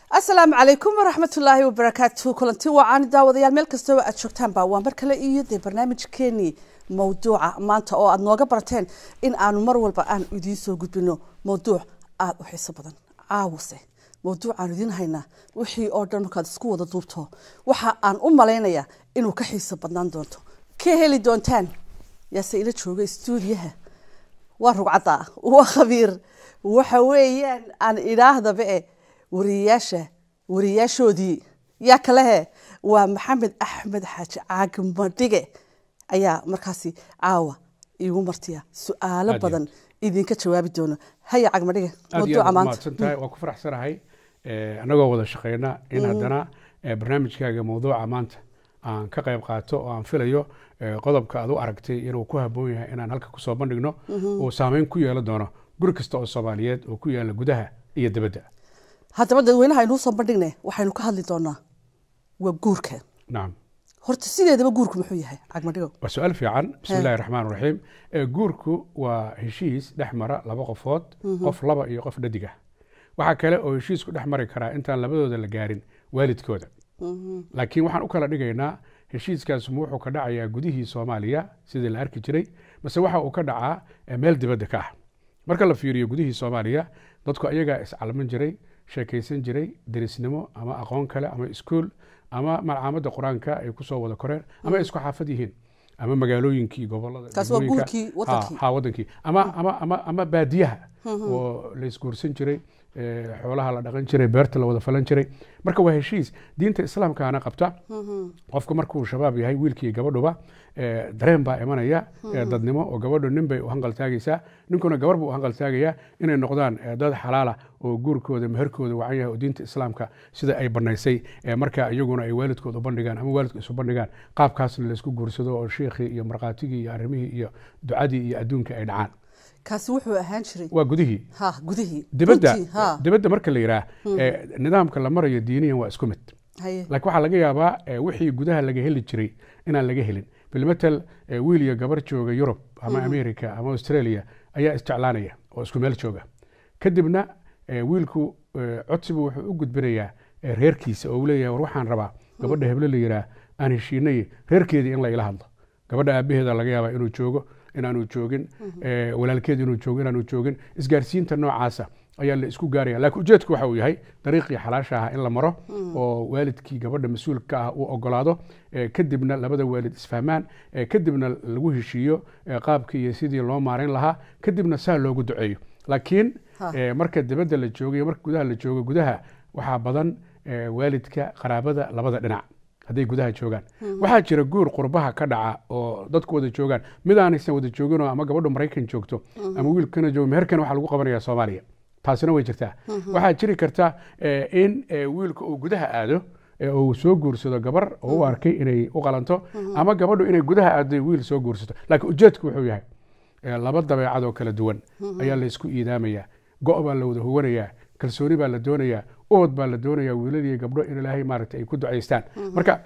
asalaamu calaykum waraxmatullaahi wabarakaatu kulanti wacaani daawadayaal meel kastaba aad joogtaanba waa mar kale iyo dee barnaamijkeenii mawduuca maanta oo aad nooga barateen in aanu mar walba aan idiin soo gudbino mawduuc aada u xiiso badan caawase mawduucaan idiin haynaa wixii oo dhan markaad isku wada duubto waxa aan u malaynayaa inuu ka xiiso badnaan doonto ka heli doontaan yaase ila jooga stuudiyaha waa rugcadda waa khabiir waxa weeyaan aan idhaahdaba e wariyayaasha wariyayaashoodii yaa kalehe waa maxamed axmed xaaji caagmadhige ayaa markaasi caawa iigu martiya su-aalo Aad badan idinka jawaabi doono haya cagmadhige aad iyo mawduuca aad maanta mahadsantahay waan ku faraxsanahay eh, annagoo wada shaqeyna in haddana eh, barnaamijkaaga mawduuca maanta aan ka qayb qaato oo aan filayo eh, qodobka aad u aragtay inuu ku habboon yahay inaan halka kusoo bandhigno uu saameyn ku yeelan doono guri kasta oo soomaaliyeed oo ku yaala gudaha iyo dibadda haddaba dadweynaha aynuu soo bandhigne waxaynu ka hadli doonaa waa guurka nacam horta sideedaba guurku muxuu yahay cagmadhigo waa su-aal fiican bismi illahi raxmaan raxiim Eh, guurku waa heshiis dhex mara laba qofood qof laba iyo qof dhadig ah waxaa kale oo heshiisku dhex mari karaa intaan labadooda la gaarin waalidkooda laakiin waxaan u kala dhigaynaa heshiiskaas ma wuxuu ka dhacayaa gudihii soomaaliya sidii la arki jiray mase waxa uu ka dhacaa eh, meel dibadda ka ah marka la fiiriyo gudihii soomaaliya dadku ayagaa iscalman jiray sheekaysan jiray derisnimo ama aqoon kale ama iskuul ama malcaamadda qur-aanka ay kusoo wada koreen ama ay isku xaafad yihiin ama magaalooyinkii gobolada Kaas waa degmooyinka. guurkii Ha, wadankii. ha wadankii ama ama ama ama baadiyaha oo la isguursan jiray eh, xoolaha la dhaqan jiray beerta la wada falan jiray marka waa heshiis diinta islaamkaana qabta qofku markuu shabaab yahay wiilkii gabadhuba eh, dareen baa imanaya eh, dadnimo oo gabadhu nin bay u hanqaltaagaysaa ninkuna gabar buu u hanqaltaagayaa inay noqdaan eh, dad xalaala oo guurkooda meherkooda wacan yahay oo diinta islaamka sida ay banaysay eh, marka iyaguna ay waalidkood u bandhigaan ama waalidku isu bandhigaan qaabkaasna laysku guursado oo shiikhii iyo markhaatigii iyo arrimihii iyo ducadii iyo adduunka ay dhacaan kaasi wuxuu ahaan jiray waa gudihii ha gudihii dibadda Runtii, ha dibadda marka la yidhaah eh, nidaamka la marayo diiniyan waa isku mid haye laakiin waxaa laga yaabaa eh, wixii gudaha laga heli jiray inaan laga helin bilmatel eh, wiil iyo gabar jooga yurub ama america ama australia ayaa isjeclaanaya oo isku meel jooga kadibna eh, wiilku eh, codsibu wuxuu u gudbinayaa eh, reerkiisa oo uu leeyahay war waxaan rabaa gabadha heble la yidhaah aan heshiinay reerkeedii in la ila hadlo gabadha aabaheeda laga yaabaa inuu joogo inaanu joogin eh, walaalkeed inuu joogo inaanu joogin isgaarsiinta noocaasa ayaa la isku gaaraya laakiin ujeedku waxa uu yahay dariiqii xalaasha ah in la maro oo waalidkii gabadha mas-uulka ah uu ogolaado eh, kadibna labada waalid isfahmaan eh, kadibna lagu heshiiyo eh, qaabkii iyo sidii loo maarayn lahaa kadibna saa loogu duceeyo laakiin Ha. eh, marka dibadda la joogo iyo marka gudaha la joogo gudaha waxaa badan eh, waalidka qaraabada labada dhinac hadday gudaha joogaan waxaa jira guur qurbaha ka dhaca oo dadku wada joogaan mid aanaysan wada jooginoo ama gabadhu maraykan joogto ama wiilkana joogo meherkan waxaa lagu qabanaya soomaaliya taasina way jirtaa waxaa jiri karta eh, in eh, wiilka uu gudaha aado ee uu soo guursado gabar oo u arkay inay u qalanto ama gabadhu inay gudaha aado wiil soo guursato laakiin ujeedku wuxuu yahay eh, laba dabeecad oo kala duwan ayaa la isku iidaamaya go' baa la wada huwanayaa kalsooni baa la doonayaa ood baa la doonayaa wiilal iyo gabdho in ilaahay maaragtay ay ku ducaystaan marka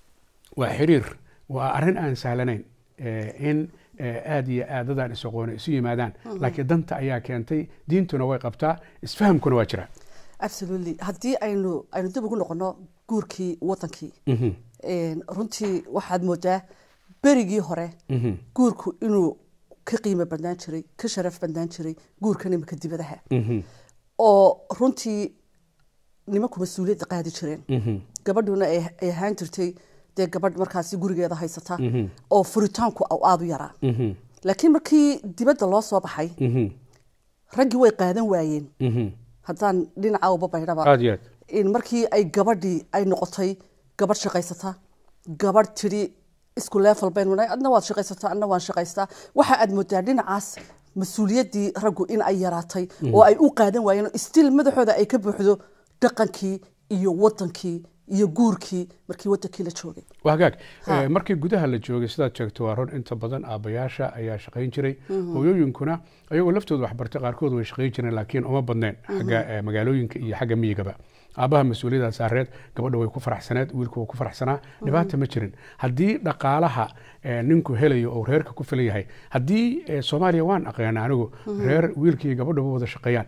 waa xiriir waa arrin aan sahlanayn eh, in eh, aad iyo aadadan isaqoona isu yimaadaan laakiin danta ayaa keentay diintuna way qabtaa isfahamkuna waa jira absolutely haddii aynu aynu dib ugu noqono guurkii wadankii Mhm, een, runtii waxaad moodaa berigii hore mhm, guurku inuu ka qiimo badnaan jiray ka sharaf badnaan jiray guurkan imika dibadaha mhm, oo runtii nimanku mas-uuliyadda qaadi jireen mhm, gabadhuna ay ay ahaan jirtay dee gabadh markaasi gurigeeda haysata mhm, oo furitaanku au aada u yaraa mhm, laakiin markii dibadda loo soo baxay mhm, raggii way qaadan waayeen mhm. haddaan dhinaca uba baydhaba aad iyo aad in markii ay gabadhii ay noqotay gabadh shaqaysata gabadh tidhi isku leefal baynu nahay adna waad shaqaysataa adna waan shaqaystaa waxa aad moodaa dhinacaas mas-uuliyaddii raggu in ay yaraatay oo ay u qaadan waayeen oo still madaxooda ay ka buuxdo dhaqankii iyo wadankii iyo guurkii markii wadankii la joogay waa hagaag Ha. Eh, markii gudaha la joogay sidaad sheegto waa run inta badan aabbayaasha ayaa shaqayn jiray hooyooyinkuna ayagoo laftooda waxbartay qaarkood way shaqayn jireen laakiin uma badnayn xagga eh, magaalooyinka iyo xagga miyigaba aabaha mas-uuliyadda saareed gabadha way ku faraxsaneed wiilku wuu ku faraxsanaa dhibaata ma jirin haddii dhaqaalaha eh, ninku helayo oo reerka ku filan yahay haddii eh, soomaaliya waan aqaana anigu reer wiilkii gabadhaba wada shaqeeyaan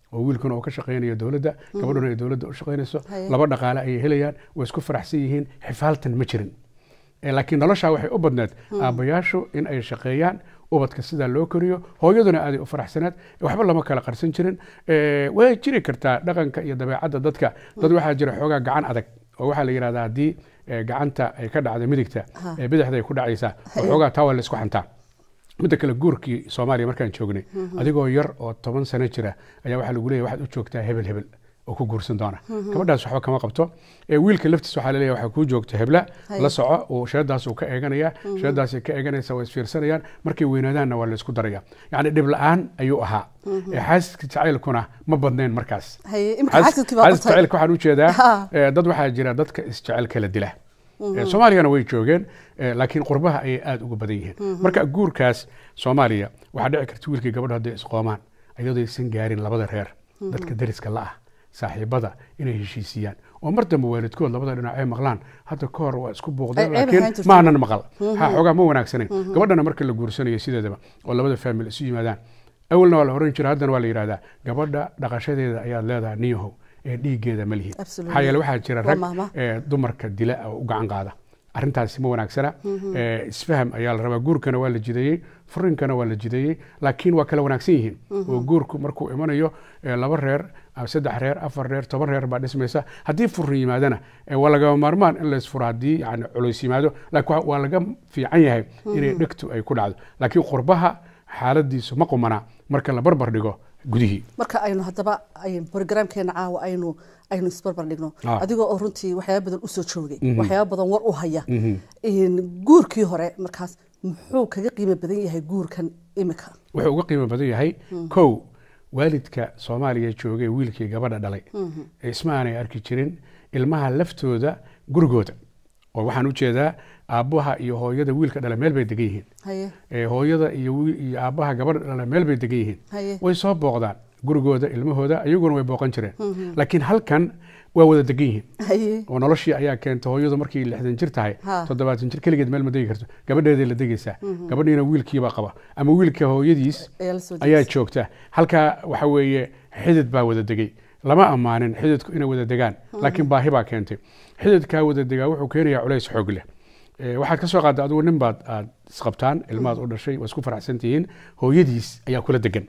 oo wiilkuna uu ka shaqaynayo dowladda gabadhuna ay dowladda u shaqaynayso Haye. laba dhaqaale ayay helayaan way isku faraxsan yihiin xifaaltan ma jirin Eh, laakiin noloshaa waxay u badneed aabbayaashu in ay shaqeeyaan ubadka sidaa loo koriyo hooyaduna aaday u faraxsaneed waxba lama kala qarsan jirin Eh, way jiri kartaa dhaqanka iyo dabeecadda dadka dad waxaa jira xoogaa gacan adag oo waxaa la yidhahdaa haddii eh, gacanta ay ka dhacda midigta Ha. eh, bidixda ay ku dhacaysaa oo xoogaa taa waa la isku xantaa midda kale guurkii soomaaliya markaan joognay adigoo yar oo toban sano jira ayaa waxaa lagu leeyahay waxaad u joogtaa hebel hebel oo ku guursan doona gabadhaas waxba kama qabto ee wiilka laftiis waxaa laleeyahay waxaa kuu joogta hebla Haye. la soco uu sheeddaas uu ka eeganaya sheeddaasay ka eeganaysa waa isfiirsanayaan markay weynaadaanna waa la isku daraya yacni dhib la-aan ayuu ahaa ee xaasidka jacaylkuna ma badnayn markaas haye imika xaasidkii baa xaasidka qabtay jacaylka waxaan u jeedaa Ha. eh, dad waxaa jira dadka isjecel kala dila Eh, soomaaliyana way joogeen eh, laakiin qurbaha ayay aada uga badan yihiin marka guurkaas soomaaliya waxaa dhici karta wiilkii gabadha hadday isqoomaan iyadoo aysan gaarin labada reer dadka deriska la ah saaxiibada inay heshiisiyaan oo mar dambe waalidkood labada dhinac ay maqlaan hadda ka hor waa isku buuqdeen Ay- ay laakiin baxaan jirto. maanan maqal ha xoogaa ma wanaagsanayn gabadhana marka la guursanayo sideedaba oo labada faamil isu yimaadaan awalna waa la oran jira haddana waa la yidhahdaa gabadha dhaqashadeeda ayaad leedahay niyahow ee dhiiggeeda ma lihid Absolutely. maxaa yeele waxaa jira Waa rag mahma. ee dumarka dila oo u gacan qaada arrintaasi ma wanaagsana Ee, isfaham ayaa la rabaa guurkana waa la jideeyey furinkana waa la jideeyey laakiin waa kala wanaagsan yihiin oo guurku markuu imanayo ee, laba reer ama saddex reer afar reer toban reer baa dhismaysa haddii furin yimaadana ee, waa lagama maarmaan in laysfuro haddii yani culays yimaado laakiin waa- waa laga fiican yahay inay dhegtu ay ku dhacdo laakiin qurbaha xaaladiisu ma qumana marka la barbar dhigo gudihii marka aynu haddaba ay- programkeena caawa aynu aynu isbarbar dhigno Ah. adigoo oo runtii waxyaaba badan usoo joogay waxyaaba badan war u haya In guurkii hore markaas muxuu kaga qiimo badan yahay guurkan imika wuxuu uga qiimo badan yahay kow waalidka soomaaliya joogay wiilkii gabadha dhalay ee isma aanay arki jirin ilmaha laftooda gurigooda oo waxaan u jeedaa aabbaha iyo hooyada wiilka dhala meel bay degan yihiin haye ee hooyada iyo wiil- iyo aabbaha gabadha dhala meel bay degan yihiin haye way soo booqdaan gurigooda ilmahooda iyaguna way booqan jireen laakiin halkan waa wada degan yihiin haye oo noloshii ayaa keenta hooyadu markay lixdan jir tahay Ha. toddobaatan jir keligeed meel ma degi karto gabadheeday la degaysaa gabadhiina wiilkiibaa qaba ama wiilka hooyadiis ayaa la soo ayaa jeestay. joogta halkaa waxa weeye xidid baa wada degay lama ammaanin xididku inay wada degaan laakiin baahi baa keentay xididkaa wada degaa wuxuu keenayaa culays xoog leh Eh, waxaad ka soo qaadda adigu nin baad aad isqabtaan ilmahaad u dhashay waa isku faraxsan tihiin hooyadiis ayaa kula degan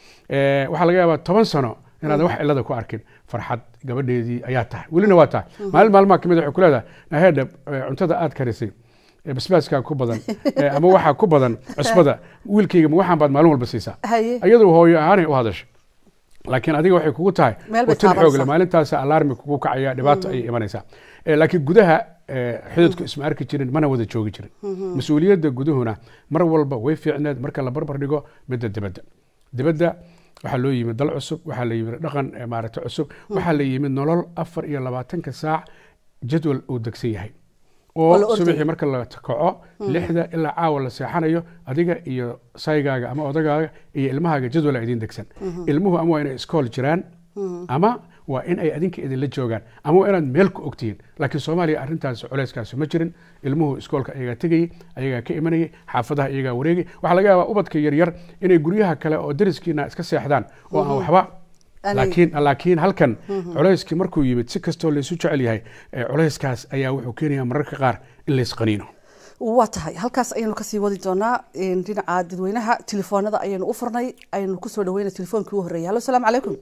Eh, waxaa laga yaabaa toban sano inaad wax cilada ku arkin farxad gabadheedii ayaa tahay welina waa tahay maalin maalmaha kamid waxay ku leedahay naheedha eh, cuntada aad karisay eh, basbaaskaa ku badan eh, ama waxaa ku badan cusbada wiilkayga ma waxaan baad maalin walba siisaa haye iyadu hooyo ahaanay u hadashay laakiin adiga waxay kugu tahay Meel bay watin taabanaysaa. xoogle maalintaas alarmi kugu kacaya dhibaato ayay imanaysaa Eh, laakiin gudaha eh, xididku isma arki jirin mana wada joogi jirin mas-uuliyadda guduhuna mar walba way fiicneed marka la barbar dhigo midda dibadda dibadda waxaa loo yimid dal cusub waxaa la yimid dhaqan eh, maaragta cusub waxaa la yimid nolol afar iyo labaatanka saac jadwal uu degsan yahay Oo la oo ordayo. subaxii marka la kaco lixda ilaa caawa la seexanayo adiga iyo saygaaga ama odagaaga iyo ilmahaaga jadwala idin degsan ilmuhu ama waa inay iskool jiraan ama waa in ay adinka idinla joogaan ama waa inaad meel ku ogtihiin laakiin soomaaliya arrintaas culeyskaasi ma jirin ilmuhu iskoolka ayagaa tegayey ayagaa ka imanayay xaafadaha ayagaa wareegay waxaa laga yaabaa ubadka yaryar inay guryaha kale oo dariskiina iska seexdaan oo aan waxba Aanay- laakiin laakiin halkan culeyskii markuu yimid si kastoo laysu jecel yahay eh, culeyskaas ayaa wuxuu keenayaa mararka qaar in laysqaniino waa tahay halkaas ayaynu kasii wadi doonaa Een, dhinaca dadweynaha telefoonada ayaynu u furnay aynu kusoo dhaweyna telefoonkii u horreeyay hallo salaamu calaykum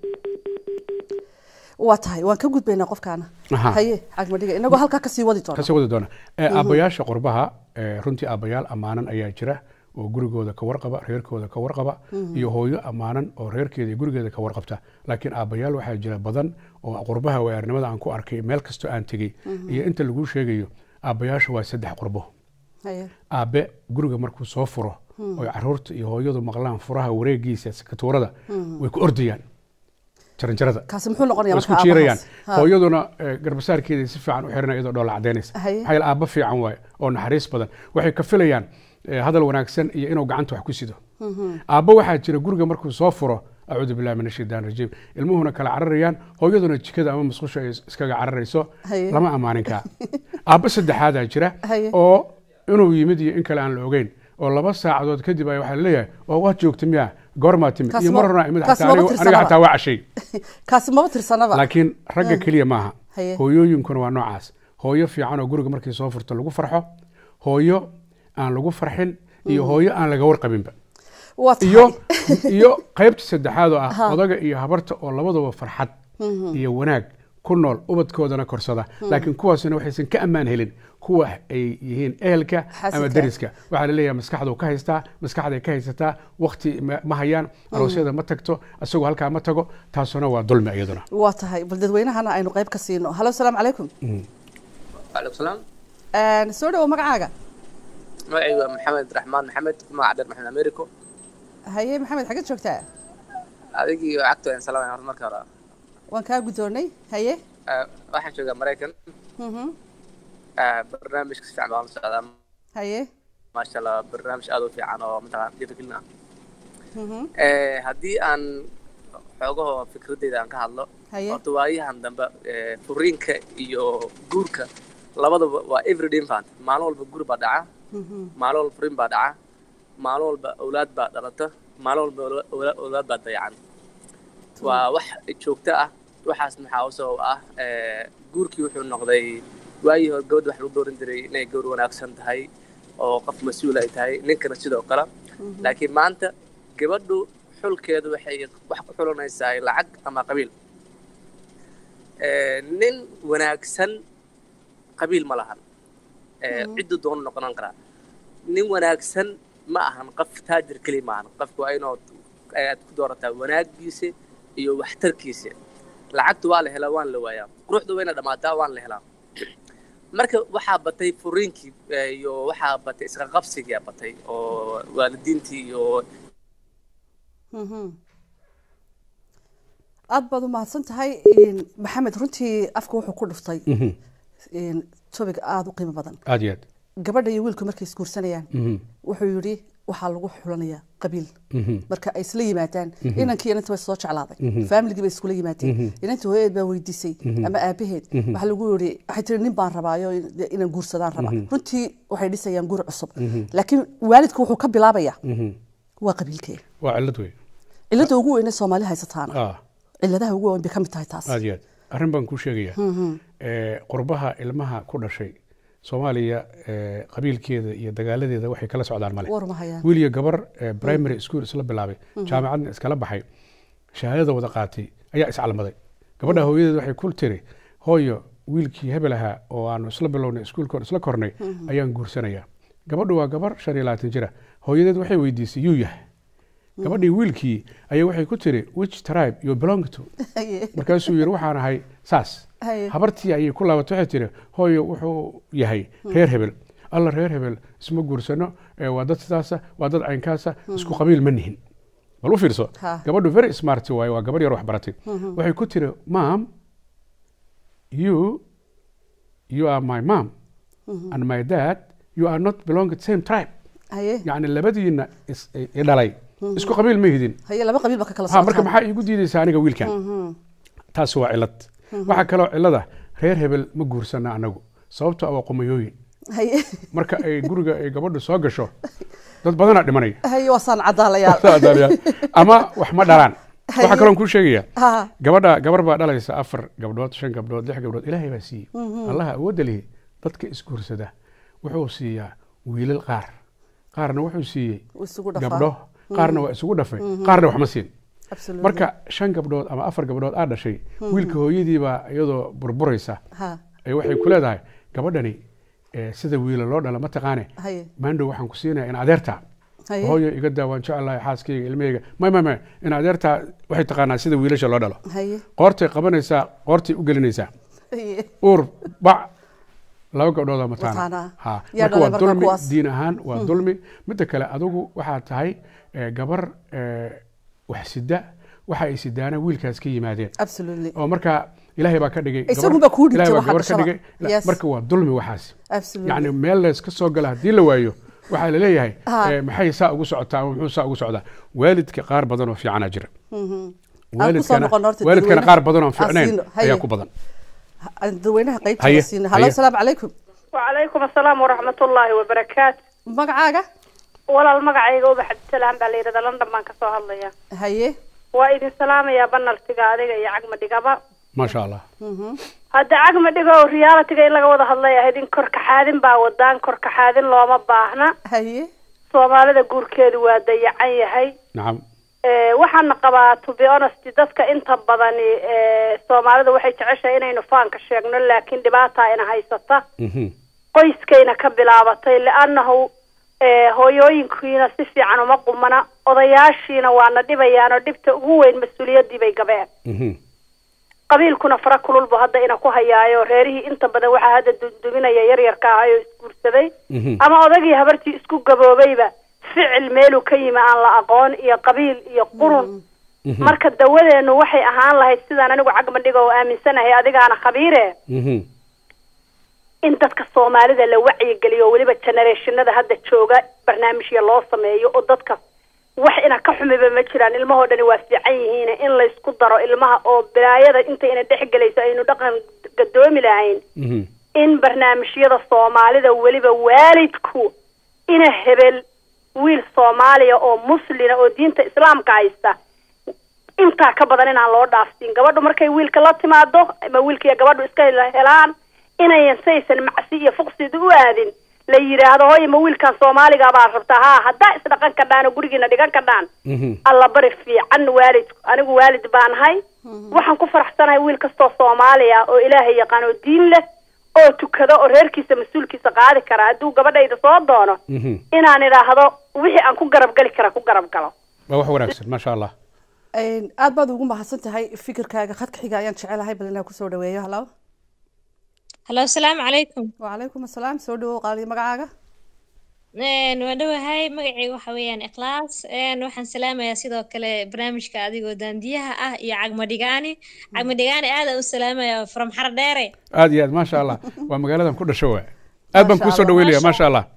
waa tahay waan ka gudbaynaa qofkaana Aha. haye cagmadhiga inagoo halkaa kasii wadi doona kasii wadi doona Eh, aabbayaasha qurbaha eh, runtii aabbayaal ammaanan ayaa jira oo gurigooda ka warqaba reerkooda ka warqaba iyo hooyo ammaanan oo reerkeeda iyo gurigeeda ka warqabta laakiin aabbayaal waxaa jira badan oo qurbaha waaarnimada aan ku arkay meel kastoo aan tegey iyo inta laguu sheegayo aabbayaasha waa saddex qurbo haye aabe guriga markuu soo furo oy caruurta iyo hooyadu maqlaan furaha wareegiisa sakatuurada way ku ordayaan jaranjarada kaasi muxuu noqonayaa way isku marka jiirayaan aabahaas? Ha. hooyaduna eh, garbasaarkeeda si fiican u xiran iyadoo dhoola cadaynaysa Haye. maxaa yeele aabba fiican waaye oo naxariis badan waxay ka filayaan eh, hadal wanaagsan iyo inuu gacanta wax ku sido aabba waxaa jira guriga markuu soo furo acuudu billahi min ashaytaan rajiim ilmuhuna kala cararayaan hooyaduna jikada ama musqusha ay is- iskaga cararayso Haye. lama ammaanin kaa aabba saddexaadaa jira Haye. oo inuu yimid iyo in kale aan la ogeyn oo laba saacadood kadib ay waxaa laleeyahay oo waad joogta miya goormaa timid Kaasi iyo ma- mar horna imid kaasi xataa maba anigu- tirsanaba. aniga xataa waa cashay kaasi maba tirsanaba laakiin ragga keliya maaha Haye. hooyooyinkuna waa noocaas hooyo fiican oo guriga markay soo furto lagu farxo hooyo aan lagu farxin iyo hooyo aan laga warqabinba waa tahay iyo iyo qaybta saddexaad oo ah Ha. odaga iyo habarta oo labadaba farxad iyo wanaag ku nool ubadkoodana korsada laakiin kuwaasna waxaysan ka ammaan helin kuwa ay yihiin ehelka ama Xaasidka. deriska waxaa laleeyahay maskaxdu ka haystaa maskaxday ka haysataa wakti ma ma hayaan aroosyada ma tagto isagoo halkaa ma tago taasuna waa dulmi iyaduna waa tahay bal dadweynahana aynu qayb ka siino halo asalaamu calaykum waalaikum salaam Een, soo dhawo magacaaga magacaygu waa maxamed raxmaan maxamed magaca dheer maxamed americo haye maxamed xaggeed joogtaa adigii cagto aan salaamay horta marka hore waan kaa guddoonnay haye Ah, waxaan joogaa maraykan Mhm. Ah, barnaamijka si fiican baan la socdaa haye maasha allah barnaamij aad u fiican oo mataqaan dhiirigelin ah Mhm. Eh, haddii aan xoogaho fikradeyda aan ka hadlo haye horta waayahan dambe eh, furiinka iyo guurka labadaba waa everyday infant maalin walba guur baa dhaca Mhm. maalin walba furiin baa dhaca maalin walba awlaad baa dhalata maalin walba awla- awla- awlaad baa dayacan waa wax joogto ah waxaas maxaa usoo ah eh, guurkii wuxuu noqday waagii hore gabadha wax lagu dooran jiray inay gabadh wanaagsan tahay oo qof mas-uul ay tahay ninkana sidoo kale laakiin maanta gabadhu xulkeedu waxay wax ku xulanaysaa lacag ama qabiil Eh, nin wanaagsan qabiil ma lahan Eh, ciddu doonu noqonan karaa nin wanaagsan ma ahan qof taajir keliya ma ahan qofku waa inuu aad ku doorataa wanaagiisa iyo waxtarkiisa lacagtu waa la helaa waan la waayaa quruxdu wayna dhammaataa waan la helaa marka waxaa batay furiinkii eh, iyo waxaa batay isqa qabsigaa batay oo waalidiintii iyo Mhm. aad baad u mahadsan tahay Een, maxamed runtii afka wuxuu ku dhuftay een, topic aada u qiimo badan aad iyo aad gabadha iyo wiilku markay isguursanayaan Mhm. wuxuu yidhi waxaa lagu xulanayaa qabiil Mhm. marka ay isla yimaadaan inankii inanta way soo jeclaaday faamiligii bay iskula yimaadeen inantii hooyadeed baa weydiisay ama aabaheed waxaa lagu yidhi waxay tiri nin baan rabaayo in- inaan guursadaan raba runtii waxay dhisayaan guur cusub laakiin waalidku wuxuu ka bilaabayaa Mhm. waa qabiilkee waa cillad wey cilada ugu weyne soomaali haysataana ah ciladaha ugu weyn bay ka mid tahay taas aad iyo aad arrin baan kuu sheegayaa Eh, qurbaha ilmaha ku dhashay soomaaliya eh, qabiilkeeda iyo dagaaladeeda waxay kala socdaan male war ma hayaan wiil iyo gabar eh, primary school isla bilaabay jaamacadna iskala baxay shahaadada wada qaatay ayaa iscalmaday gabadha hooyadeed waxay ku tiri hooyo wiilkii hebel ahaa oo aanu isla bilownay iskuulka isla kornay ayaan guursanayaa gabadhu waa gabar shan iyo labaatan jira hooyadeed waxay weydiisay yuu yahay gabadhii wiilkii ayaa waxay ku tiri which tribe you belong to Haye. markaasuu yidhi waxaan ahay saas Haye. habartii ayay ku laabatay waxay tiri hooyo wuxuu yahay reer hebel alla reer hebel isma guursano ee waa dad sidaasa waa dad caynkaasa isku qabiil ma nihin bal u fiirso Ha. gabadhu very smart waaye waa gabar yar wax baratay waxay ku tiri mam you you are my mom and my dad you are not belong to the same tribe haye yacni labadiina is- i dhalay isku qabiil ma hidin haye laba qabiil ba ka kala ha marka socotaan maxaa iigu diidaysaa aniga wiilkan taasi waa cilad waxaa kaloo cilada reer hebel ma guursana anagu sababto ah waa qumayooyin haye marka ay guriga ay gabadhu soo gasho dad badanaa dhimanaya haye waa saan cadaalayaal ama wax ma dhalaan waxaa Haye. kaloon kuu sheegaya ha gabadha gabar baa dhalaysa afar gabdhood shan gabdhood lix gabdhood ilaahay baa siiyey allaha awoodda lihi dadka isguursada wuxuu siiyaa wiilal qaar qaarna wuxuu siiyey wuu isugu dhafaa gabdho qaarna waa isugu dhafay qaarna wax ma siin Absolutely. marka shan gabdhood ama afar gabdhood aa dhashay wiilka hooyadiibaa iyadoo burburaysa ha ay waxay ku leedahay gabadhani eh, sida wiila loo dhala ma taqaane haye maandhow waxaan ku siinaya in adeerta haye hooyo iga daa waan jecelahay xaaskayga ilmahayga may may may in adeerta waxay taqaanaa sida wiilasha loo dhalo haye qoortay qabanaysaa qoortay u gelinaysaa haye uur bac laba gabdhoodoo mataana Mataana. ha Yaa marka waa dhalay marka dulmi kuwaas. diin ahaan waa dulmi midda kale adigu waxaa tahay eh, gabar eh, wax sida waxa ay sidaana wiilkaas ka yimaadeen absolutely oo marka ilaahay baa ka dhigay gabar- Isagun baa kuu dhigtay ilaahay baa waxa gabar ka dhashada. dhigay Yes. marka waa dulmi waxaas absolutely yacni meel lees ka soo gala haddii la waayo waxaa la leeyahay Ha. eh, maxay saa ugu socotaa ama muxuu saa ugu socdaa waalidka qaar badan oo fiicana jira Aan ku soo noqon horta waalidkana dadweynaha. qaar badan oo Aan fiicnayn siino. Haye. ayaa ku badan aan dadweynaha qaybta Haye, siina halo haye. asalaamu calaykum وعليكم السلام ورحمة الله وبركاته magacaaga walaal magacayga ubax cabdisalaam baa la yidhahdaa london baan kasoo hadlaya haye waa idin salaamayaa banaltiga adiga iyo cagma dhigaba maasha allah hadda cagma dhiga oo realitiga in laga wada hadlay ahayd in korkaxaadin baa wadaan korkaxaadin looma baahna haye soomaalida guurkeedu waa dayacan yahay nacam Eh, waxaana qabaa to be honest dadka inta badani eh, soomaalida waxay jeceshahay inaynu faanka sheegno laakiin dhibaataa ina haysata Mhm. qoyskayna ka bilaabatay liannahu eh, hooyooyinkiina si fiican uma qumana odayaashiina waana dhibayaan oo dhibta ugu weyn mas-uuliyaddii bay gabeen Mhm. qabiilkuna fara kululbu hadda ina ku hayaayo reerihii inta badan waxaa hadda dunduminaya yaryarka ahay oo isguursaday Mhm. ama odagii habartii isku gaboobayba ficil meeluu ka yimi aan la aqoon iyo qabiil iyo qurun Mhm. marka dawadeenu waxay ahaan lahayd sidaan anigu cagmadhiga oo aaminsanahay adigaana khabiire Mhm. in dadka soomaalida la wacyigeliyo oo weliba generationada hadda jooga barnaamijya loo sameeyo oo dadka wax ina ka xumiba ma jiraan ilmahoo dhani waa fiican yihiin in laysku daro ilmaha oo bilaayada inta ina dhex gelayso aynu dhaqan gadoomi lahayn Mhm. in barnaamijyada soomaalida weliba waalidku ina hebel wiil soomaaliya oo muslina oo diinta islaamka haysta intaa ka badan inaan loo dhaafsiin gabadhu markay wiilka la timaado ama wiilka iyo gabadhu iska hel- helaan inayan saysan macsi iyo fuqsida u aadin la yidhaahdo hooy ma wiilkan soomaaliga baa rabtaa haa haddaa isdhaqan kadhaan oo gurigiina dhigan kadhaan Mhm. alla bari fiican waalidku anigu waalid baanahay waxaan ku faraxsanahay wiil kastoo soomaaliya oo ilaahay yaqaan oo diin leh oo tukado oo reerkiisa mas-uulkiisa qaadi kara hadduu gabadhayda soo doono Mhm. inaan idhaahdo wixii aan ku garab gali kara ku garab galo waa wax wanaagsan maasha allah Een, aad baad ugu mahadsan tahay fikirkaaga khadka xiga ayaan jecelahay bal inaan kusoo dhaweeyo halo halo asalaamu calaykum wacalaykum asalaam soo dhawow qaaliyo magacaaga Een, waan dhowahay magacayga waxa weeyaan ikhlaas Een, waxaan salaamayaa sidoo kale barnaamijka adigoo daandiyaha ah iyo cagmadhigaani cagmadhigaani aad aan u salaamaya from xardheere aad iyo aad maasha allah waa magaaladan ku dhasho waa aad baan Maasha kuusoo Allah, dhaweynaya maasha maasha allah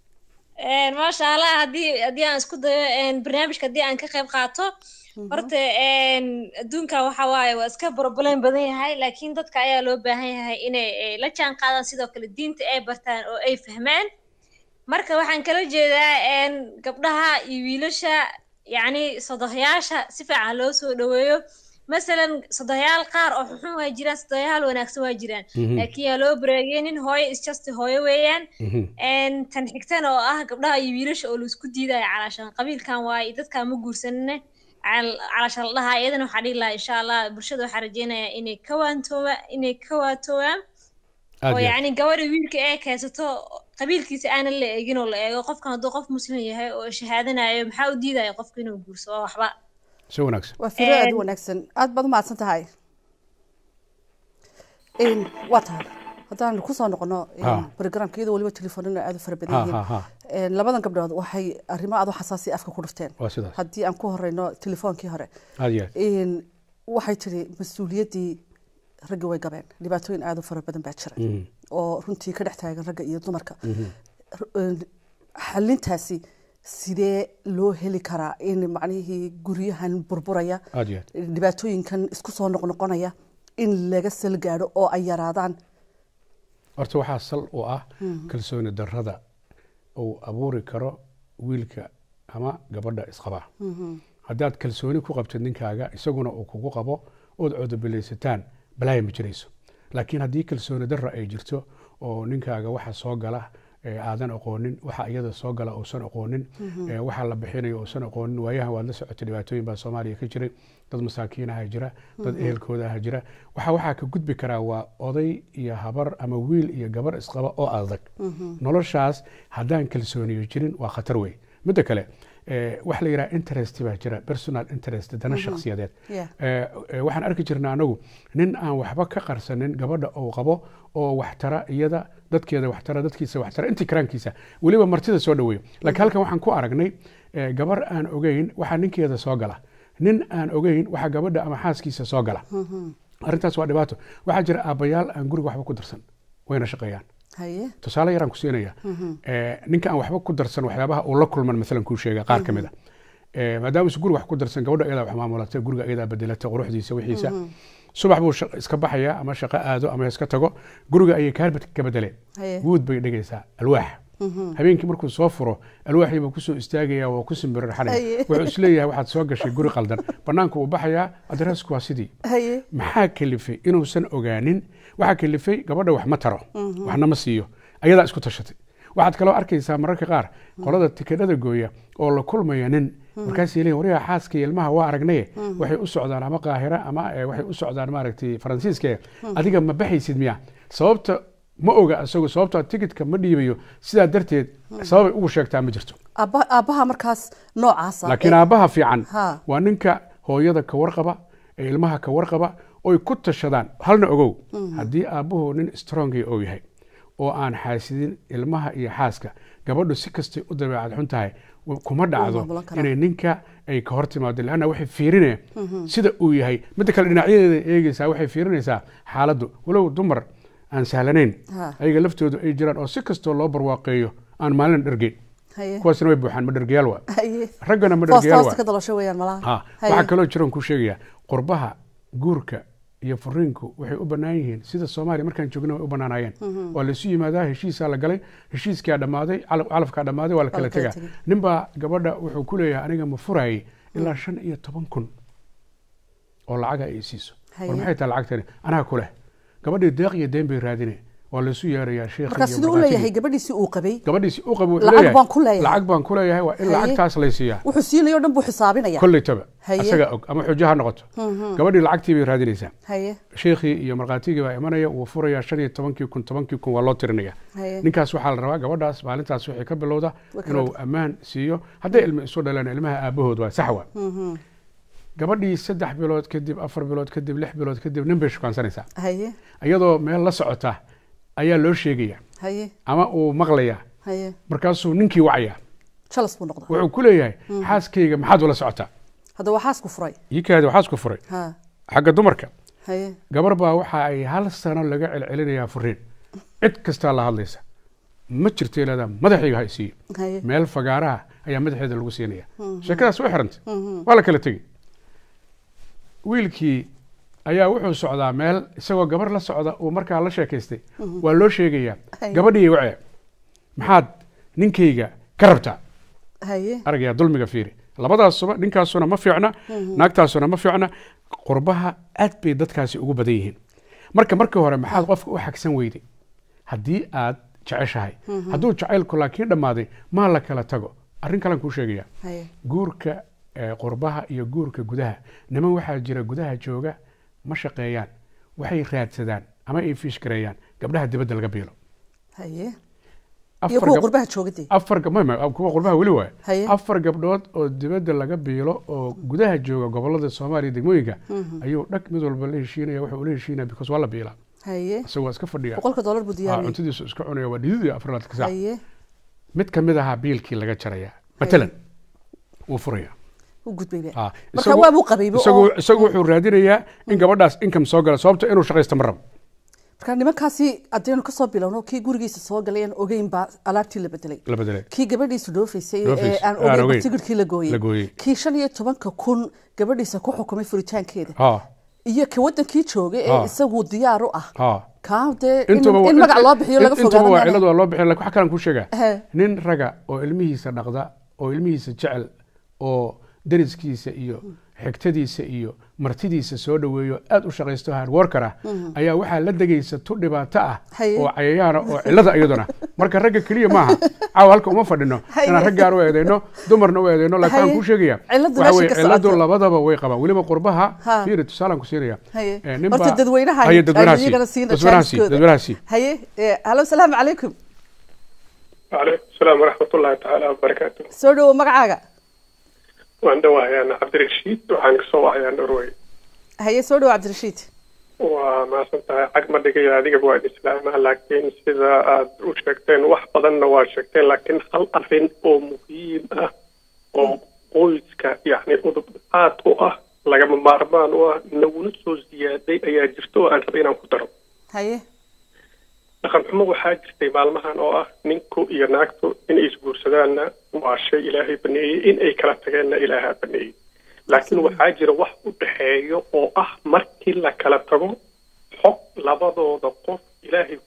Een, maasha allah haddii haddii aan isku dayo een, barnaamijka haddii aan ka qayb qaato horta een, adduunka waxa waaye waa iska problem badan yahay laakiin dadka ayaa loo baahan yahay inay eh, la jaan qaadaan sidoo kale diinta ay bartaan oo ay fahmaan marka waxaan kala jeedaa een, gabdhaha iyo wiilasha yacni sodohyaasha si fiican loo soo dhaweeyo masalan sodohyaal qaar oo xunxun waa jiraan sodohyaal wanaagsan waa jiraan Mhm. laakiin yaa loo bareegeynin hooyo is just hooyo weeyaan Mhm. een tan xigtana oo ah gabdhaha iyo wiilasha oo laisku diidayo calaashaan qabiilkan waaye dadkaan ma guursanine cal- calaashaan la dhahaa iyadana waxaa dhihi lahaa insha allah bulshada waxaa rajeynayaa inay ka waantooba inay ka waatoobaan aad oo iyo aad yacni gabadha wiilka ee kaysato qabiilkiisa aanan la eegin oo la eego qofkan hadduu qof muslim yahay oo shahaadanayo maxaa u diidaya qofka inuu guursado waa waxba si wanaagsan waa firo aad u Een- wanaagsan aad baad u mahadsan tahay Een, waa tahay haddaan kusoo noqono een, Ha. programka iyadoo weliba telefoonina aad u fara badan ha yihiin ha ha Een, labadan gabdhood waxay arrimo aad u xasaasi afka ku dhufteen waa sidaas haddii aan ku horeyno telefoonkii hore aad iyo aad Een, waxay tiri mas-uuliyaddii raggi way gabeen dhibaatooyin aad u fara badan baa jira Mhm. oo runtii ka dhex taagan ragga iyo dumarka R- een, xalintaasi sidee loo heli karaa in macnihii guryahan burburaya aad iyo aad dhibaatooyinkan isku soo noqnoqonaya in laga sal gaadho oo ay yaraadaan horta waxaa sal u ah kalsooni darrada uu abuuri karo wiilka ama gabadha isqaba haddaad kalsooni ku qabtid ninkaaga isaguna uu kugu qabo ood codobilaysataan balaaya ma jirayso laakiin haddii kalsooni darra ay jirto oo ninkaaga waxa soo gala ee aadan aqoonin waxa iyada soo gala uusan aqoonin ee waxa la bixinayo uusan aqoonin waayahan waad la socotay dhibaatooyin baa soomaaliya ka jiray dad masaakiinaha jira dad ehelkoodaha jira waxa waxaa ka gudbi karaa waa oday iyo habar ama wiil iyo gabar isqaba oo adag noloshaas haddaan kalsooniyo jirin waa khatar wey midda kale eh, wax la yidhaha interest baa jira personal interest dana shakhsiyadeed Yeah. Eh, eh, waxaan arki jirnaa anagu nin aan waxba ka qarsanin gabadha uu qabo oo waxtara iyada dadkeeda waxtara dadkiisa waxtara intii karaankiisa weliba martida soo dhaweeyo laakiin halkan waxaan ku aragnay eh, gabar aan ogeyn waxaa ninkeeda soo gala nin aan ogeyn waxaa gabadha ama xaaskiisa soo gala arrintaas waa dhibaato waxaa jira aabbayaal aan guriga waxba ku darsan wayna shaqeeyaan haye tusaale yaraan ku siinaya Eh, ninka aan waxba ku darsan waxyaabaha uu la kulman maalan kuu sheega qaar ka mid a Eh, maadaama isu guriga wax ku darsan gabadha iyadaa wax maamulatay guriga iyadaa bedelata quruxdiisa wixiisa subax buu shaq- iska baxaya ama shaqo aado ama iska tago guriga ayay kaarbad ka bedeleen Haye. guud bay dhigaysaa alwaax habeenkii markuu soo furo alwaaxii buu kusoo istaagaya waa ku simbirarxanaya Haye. wuxuu isleeyahay waxaad soo gashay guri qaldan banaanka uu baxayaa adreesku waa sidii haye maxaa kalifay inuusan ogaanin waxaa kalifay gabadha wax ma taro waxna ma siiyo ayadaa isku tashatay waxaad kaloo arkaysaa mararka qaar qolada tikadhada gooya oo la kulmaya nin markaasay leeyihin waryaha xaaska iyo ilmaha waa aragnaye waxay u socdaan ama qaahira ama eh, waxay u socdaan maaragtay faransiiska adiga ma baxaysid miya sababta ma oga isagu sababta tikitka ma dhiibayo sidaa darteed sababay ugu sheegtaa ma jirto aabba aabbaha markaas noocaasa laakiin ee- aabbaha fiican Ha. waa ninka hooyada ka warqaba ee ilmaha ka warqaba oy ku tashadaan halna ogow haddii aabbuhu nin strongi oo yahay oo aan xaasidin ilmaha iyo xaaska gabadhu si kastay u dabeecad xun tahay w- kuma dhacdo maamulan karaa. inay ninka ay ka hor timaado lanna waxay fiirinayaan sida uu yahay midda kale dhinacyadeeda eegeysaa waxay fiirinaysaa xaaladdu walow dumar aan sahlanayn Ha. ayaga laftoodu ay jiraan oo si kastoo loo barwaaqeeyo aan maalin dhergeyn haye kuwaasina way buuxaan ma dhergayaal waa haye raggana ma foosta dhergayaal hoosta waa ka dalosho weeyaan malaha ha Haye. waxaa kaloo jiran ku sheegaya qurbaha guurka iyo furiinku waxay u bannaan yihiin sida soomaaliya markaan joogna way u bannaanayeen waa laisu yimaadaa heshiisaa la galay heshiiskaa dhammaaday calaf- calafkaa dhammaaday waa la kala la kala tegaa tegay. ninbaa gabadha wuxuu ku leeyahay aniga ma furayay ilaa shan iyo toban kun oo lacaga ay siiso Haye. war maxay tahay lacagtani anaa ku leh gabadhii deeq iyo deen bay raadine waa laisu yeerayaa sheekh marka siduu u leeyahay gabadhiisii uu qabay gabadhiisi u qabo wuxuu Lacag leeyahay, baan ku leeyahay. lacag baan ku leeyahay waa in Haye. lacagtaas laysiiyaa wuxuu siinayo dhan buu xisaabinaya kollaytaba Haye. asaga og ama xujo ha noqoto gabadhii lacagtii bay raadinaysaa haye sheekhii iyo markhaatigii baa imanaya wuu furayaa shan iyo tobankii kun tobankii kun waa loo tirinaya haye ninkaas waxaa la rabaa gabadhaas maalintaas waxay ka bilowda Way kala inuu ammaan siiyo hadday ilmo isu dhaleen ilmaha aabahood waa sax waa gabadhii saddex bilood kadib afar bilood kadib lix bilood kadib nin bay shukaansanaysaa haye iyadoo meel la socota ayaa loo sheegaya haye ama uu maqlayaa haye markaasuu ninkii wacaya jalas buu noqdaa wuxuu ku leeyahay xaaskayga maxaad ula socotaa hadda waa xaasku furay iikaadi waxaas ku furay ha xagga dumarka haye gabar baa waxa ay hal sano laga celcelinayaa furiin cid kastaa la hadlaysa ma jirto ilaada madaxayga ha isiiyo haye meel fagaaraha ayaa madaxeeda lagu siinaya sheekadaas way xirantay waa la kala tegey wiilkii ayaa wuxuu socdaa meel isagoo gabar la socda uu markaa la sheekaystay waa loo sheegayaa Haye. gabadhii wace maxaad ninkayga ka rabtaa haye aragaya dulmiga fiiri labadaasuba ninkaasuna ma fiicna naagtaasuna ma fiicna qurbaha aad bay dadkaasi ugu badan yihiin marka markii hore maxaad qofka u xagsan weyday haddii aad jeceshahay hadduu jacaylku laakiin dhammaaday maa la kala tago arrin kalen kuu sheegaya haye guurka eh, qurbaha iyo guurka gudaha niman waxaa jira gudaha jooga ma shaqeeyaan waxay raadsadaan ama ay fiishgareeyaan gabdhaha dibadda laga biilo haye iyo Afar kuwa gab- qurbaha joogade afar gab- ma- ma- kuwa qurbaha weli waay Haye. afar gabdhood oo dibadda laga biilo oo gudaha jooga gobolada soomaaliya degmooyinka ayuu dhag mid walba la heshiinaya wuxuu ula heshiinaya because waa la biilaa haye isagoo waa iska fadhiya boqolka dollar buu Ah, diyaariyey cuntadiisu iska cunaya waa dhididii afraad ka saac haye mid ka mid ahaa biilkii laga jaraya matalan wuu furaya u gudbay be Ah, marka isagu- waa buu qabayba isagu oo isagu wuxuu raadinayaa in gabadhaas income soo gala sababta inuu shaqaysto ma rabo marka nimankaasi haddaynu kasoo bilowno kii gurigiisa soo galay aan ogeyn baa alaabtii la bedelay la bedelay kii gabadhiisu dhoofaysay Dhoofaysay, ee aan aan ogeyn ogeyn. tigirkii la La gooyey gooyey. kii shan iyo tobanka kun gabadhiisa ku xukumay furitaankeeda ha iyo ka wadankii joogay ee Ah. isagu diyaar u ah ha kaa dee in intuba waa- in magac loo bixiyo laga int- intuba waa fogaado cilad waa loo bixiya laakiin wax kalan kuu sheegaa Ehe. nin raga oo ilmihiisa dhaqda oo ilmihiisa jecel oo deriskiisa iyo xigtadiisa iyo martidiisa soo dhoweeyo aad u shaqaysto hardworker ah ayaa waxaa la degaysa tu dhibaato ah Haye. oo cayayaana oo cilada iyaduna marka ragga keliya maaha caawa halka uma fadhino Haye. inaan raggaan u eedeyno dumarna u eedeyno laakiin waxaan Haye. kuu sheegaya Ciladu waxa meesha weye ka ciladu socoto. labadaba way qabaan weliba qurbaha Ha. fiiri tusaalaan ku siinaya haye Eh, nin horta baa- dadweynaha haye dadweynaha iyagana sii siina dadweynaha sii jaaniskooda. dadweynaha sii haye eh, halo salaamu calaykum وعليكم السلام ورحمة الله تعالى وبركاته soo dhowo magacaaga وأنا وهيان عبد الرشيد وحان كسو وهيان نروي haye soo dhowo cabdirashiid وما سنتها عقب دقيقة هذه بواد إسلام لكن سيدا أد وشكتين وحفظنا وشكتين لكن هل أرفين أو مهم أه أو قويسك يعني أضبطات أو أه لقد مارمان أه نونسو زيادة أيا جرتو أن ربينا كترو haye dhaqan xumo waxaa jirtay maalmahan oo ah ninku iyo naagtu inay isguursadaanna waa shay ilaahay baneeyey in ay kala tageenna ilaahaa baneeyey laakiin waxaa jira wax u dhexeeyo oo ah markii la kala tago xog labadooda qof ilaahay ku waajib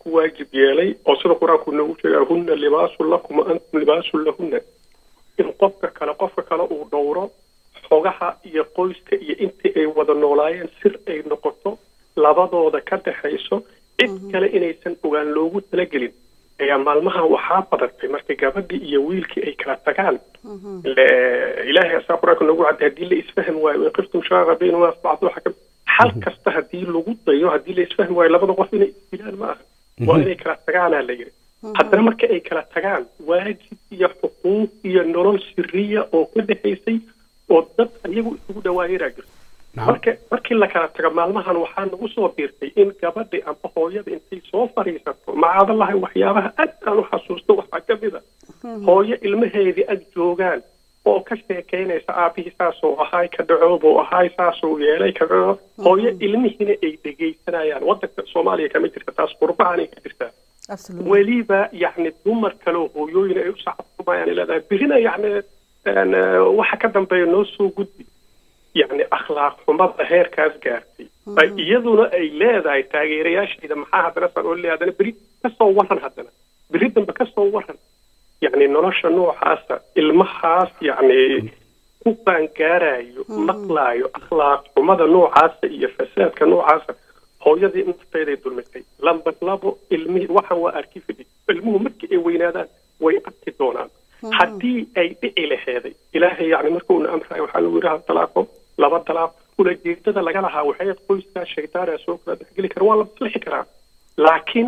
yeelay oo sida qur-aanku noogu sheegaya hunna libaasun lakum wa antum libaasun lahunna in qofka kale qofka kale uu dhowro xogaha iyo qoyska iyo intii ay wada noolaayeen sir ay noqoto labadooda ka dhaxayso cid kale inaysan ogaan loogu talagelin ayaa maalmahan waxaa badatay markay gabadhii iyo wiilkii ay kala tagaan Le- ilaahay asaa qur-aanka noogu cadday haddii la isfahm waayo in qiftum shaaqa baynahuma asbacdu xakam xal kasta haddii lagu dayo haddii la isfahmi waayo labada qof inay isdilaan ma aha waa inay kala tagaanaa la yidhi haddana marka ay kala tagaan waajib iyo xuquuq iyo nolol siriya oo ka dhexaysay oo dad iyagu isugu dhawaayaraa jirto marka markii la kala tago maalmahan waxaa nagu soo biirtay in gabadhi amba hooyada intay soo fadhiisato macaadalahay waxyaabaha aad aan u xasuusto waxaa ka mid a hooyo ilmaheedii ag joogaan oo ka sheekaynaysa aabihii saasuu ahaay ka dhacoobuu ahaay saasuu yeelay ka dhaco hooyo ilmihiina ay dhegaysanayaan wadanka soomaaliya kama jirta taas qurbahanay ka jirtaa absolutely weliba yacni dumar kaleo hooyooyin ay u sacabtumayaan leedahay birina yacni een, eh, waxa ka dambeeya noo soo gudbi yacni akhlaaq xumada heerkaas gaartay ay iyaduna ay leedahay taageerayaasheeda maxaa haddana saan oo leeyahay haddana beri kasoo waran haddana beri dambe kasoo waran yacni nolosha noocaasa ilmahaas yacni ku qaangaarayo maqlaayo akhlaaq xumada noocaasa iyo fasaadka noocaasa hooyadii nafteeday dulmitay lambar labo ilmihii waxaan waa arki fidhi ilmuhu markii ay weynaadaan way arki doonaan haddii ay dhici laheeday ilaahay yacni markuuna amrayo waxaa lagu yidhaha dalaaqo laba dalaaq ulajeedada laga lahaa waxay qoyskaa shaydaana soo kala dhexgeli kara waa la maslixi karaa laakiin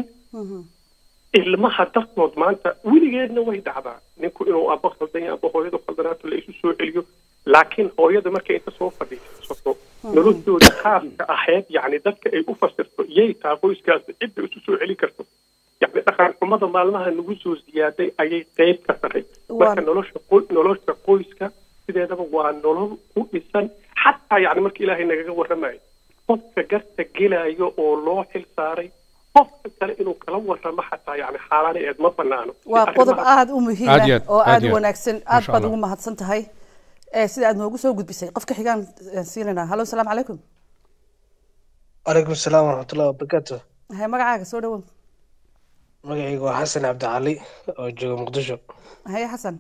ilmaha dartood maanta weligeedna way dhacdaa ninku inuu aba khaldan yahay aba hooyadu khaldanaato la isu soo celiyo laakiin hooyada markay inta soo fadhiisato noloshooda khaaska ahayd yacni dadka ay u fasirto yay taa qoyskaas cidda isu soo celin karto yacni dhaqan xumada maalmaha nagu soo ziyaaday ayay qayb ka tahay marka Waa- nolosha qoy- nolosha qoyska sideedaba waa nolol ku dhisan xataa yacni marka ilaahay nagaga warramayo qofka garta gelayo oo loo xil saaray qofka kale inuu kala warramo xataa yacni xaalaana eed ma banaano waa qodob Arrimaha- aada u muhiim Aad iyo ah aad, oo aad aada iyo u aad. wanaagsan aad Masha baad Allah. ugu mahadsan tahay Eh, sida aad noogu soo gudbisay qofka xigaan eh, siinayna hallo salaamu calaykum calaykum asalaam waraxmatullahi wabarakaatu hay magacaaga soo dhawow magacayga waa xasan cabdicali oo jooga muqdisho haye xasan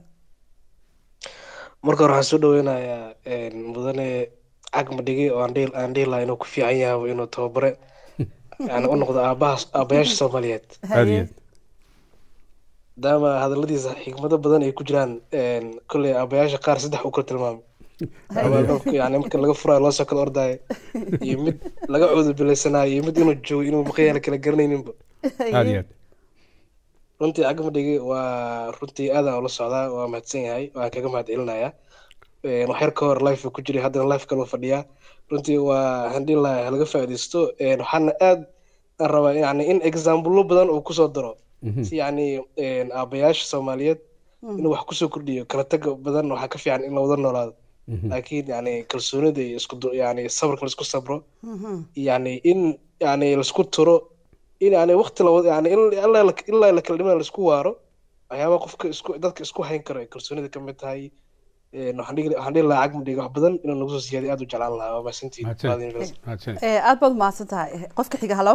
marka hore waxaan soo dhaweynayaa een, mudane cagmadhige oo aan dhihi- aan dhihi lahaa inuu ku fiican yahay inuu tababare yani u noqdo aabaha aabayaasha soomaaliyeed aad iyo aad maadaama hadaladiisa xikmado badan ay ku jiraan een, kolley aabayaasha qaar saddex u kala tilmaamay Aabaa dadku yani marka laga furayo loo soo kala ordaayo iyo mid laga cuudubilaysanayo iyo mid inuu joogo inuu maqayaala kala garanayninba aad iyo aad runtii cagmadhigi waa runtii aadaan ula socdaa waa mahadsan yahay waan kaga mahad celinayaa Een, wax yar ka hor life ku jiray haddana life kaloo fadhiyaa runtii waa handin laha halaga faa'iidaysto Een, waxaana aad aan rabaa yani in exaambulo badan uu kusoo daro si yani een, aabayaasha soomaaliyeed inuu wax kusoo kordhiyo kala taga badan waxaa ka fiican in la wada noolaado laakiin yani kalsoonida iyo isku du- yani sabrka laisku sabro yani in yani laisku turo in yani waqti lawada yani in ilaa la- ilaa la kala dhimana laisku waaro waxyaabaha qofka isku dadka isku hayn karo ay kalsoonida ka mid tahay Een, waxaan dhihi waxaan dhihi lahaa cagmadhiga wax badan inuu nagu soo siyaadiy aad u jeclaan lahaa waa mahadsantihiin mahadsan Baad University. mahadsan Eh, aad baad umahadsan tahay Eh, qofka xiga hallo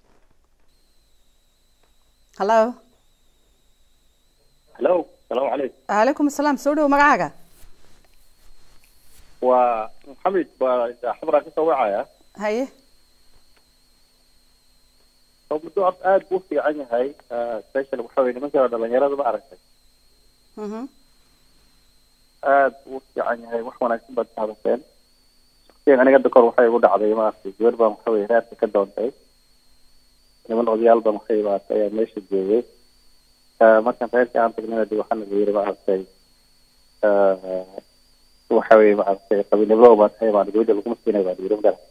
hallo hello salaamu calaykum calaykum asalaam soo dhawow magacaaga waa maxamed waa xabraa ka soo wacaya haye oo muddo horta aad buu u fiican yahay special waxa weye nimanka dhalinyarada ma aragtay Mhm. aad buu u fiican yahay wax wanaagsan baad ka hadasheen shaksiyan aniga hadda kor waxay igu dhacday maaragtay gabar baan waxa weye reerka ka doontay niman odayaal baan waxay imaatay ayaa meesha joogay Ah, markaan reerkii aan tagnay dib waxaana la yiri maaragtay ah, waxa weye maaragtay qabiilnimo baa tahay baan gabadha laguma siinay baa la yiri magaran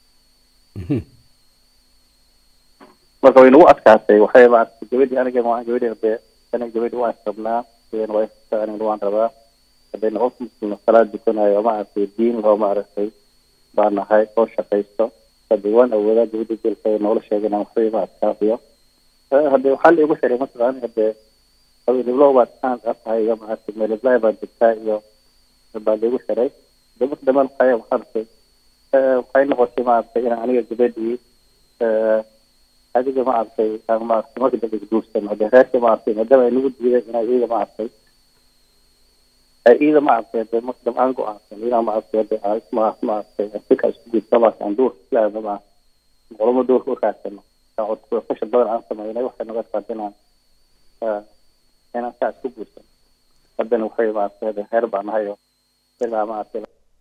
marka way nagu adkaatay waxay maaragtay gabadhii aniga ma gabadhii hade aniga gabadhii waan rabnaa sideen waa istaa aniga waan rabaa haddayna qof muslim salaad dukanayo maaragtay diin loo maaragtay baan nahay oo shaqaysto hadde waan awoodaa gabadhii jeelka noola sheegana waxbay ma adkaafiyo hadde waxaa la igu xiray mataqaan hadde qabiiliblow baad kaan tahay iyo maaragtay meeliblaay baad jirtaa iyo baa la igu xiray de marka dambe waxay waxaa arkay waxay noqotay maaragtay inaan aniga gabadhii adiga maaragtay aan maaragtay marka dambe guursan hadee reerka maaragtay maadaama ay nagu diideen inay iyaga maaragtay ay iyada maaragtay hadee marka dambe aan go-aansan inaa maaragtay hadee aan isma maaragtay sika isku gudsa maaragtay aan duurka islaamna ma qolama duurka u raadsano fasha badan aan sameynay waxay naga qaad inaan inaan saa isku guursan haddana waxay maaragtay hadee reer baa nahay oo ilaa maaragtay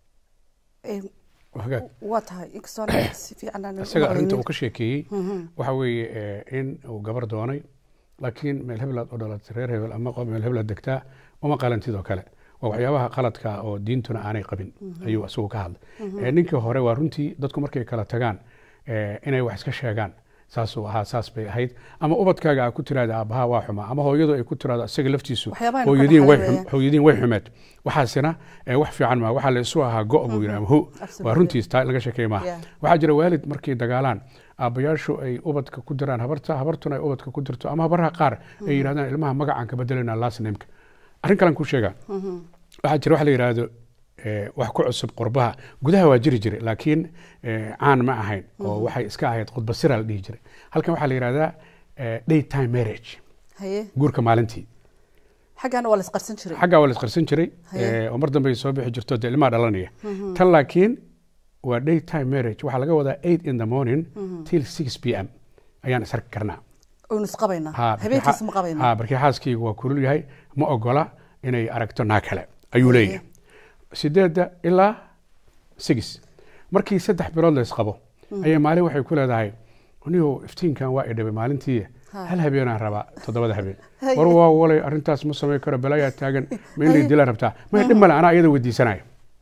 hagaag waa tahay inkastoo si fiican aan isaga arrinta uu ka sheekeeyey waxa weeye eh, in uu gabar doonay laakiin meel heblaad u dhalatay reer hebel ama qof meel heblaad degtaa uma qalantid oo kale waa waxyaabaha qaladka oo diintuna aanay qabin ayuu isagu ka hadlay Eh, ninkii hore waa runtii dadku markay kala tagaan eh, inay wax iska sheegaan saasuu ahaa saas bay ahayd ama ubadkaaga aa ku tiraada aabbaha waa xumaa ama hooyadu ay ku tiraado isaga laftiisu Waxyaabaha aynu ka hooyadiin way dhaxlay xum- hooyadiin way xumeed waxaasina eh, wax fiican maa waxaa la isu ahaa go' buu yidhi ama hu Absolutely. waa runtiis taa laga sheekey maaha Yeah. waxaa jira waalid markay dagaalaan aabbayaashu ay ubadka ku diraan habarta habartuna ay ubadka ku dirto ama habaraha qaar ay yidhahdaan ilmaha magacaan ka bedelayna last nameka arrin kalen ku sheegaa waxaa jira wax la yidhaahdo eh, wax ku cusub qurbaha gudaha waa jiri jiray laakiin eh, caan ma ahayn oo waxay iska ahayd khudba sira la dhihi jiray halkan waxaa la yidhahdaa eh, daytime marriage haye guurka maalintii xaggaana waa la isqarsan jiray xaggaa waa la isqarsan jiray Haye. eh, oo mar dambe ay soo bixi jirto dee ilmaha dhalanaya tan laakiin waa daytime marriage waxaa laga wadaa eight in the morning till six p m ayaan isarki karnaa oynu isqabaynaa Ha, barkii habeenkiis xa- ma qabaynaa ha, barkii xaaskaygu waa kulul yahay ma ogola inay aragto naa kale ayuu leeyahay sideedda ilaa six markii saddex bilood la isqabo ayay maalin waxay ku leedahay niyow iftiinkan waa idhabay maalintii Ha. hal habeenaan rabaa toddobada habeen Haye. war waa walay arrintaas ma samayn karo balaayaa taagan ma in lay dila rabtaa may dhib male anaa iyada weydiisanaya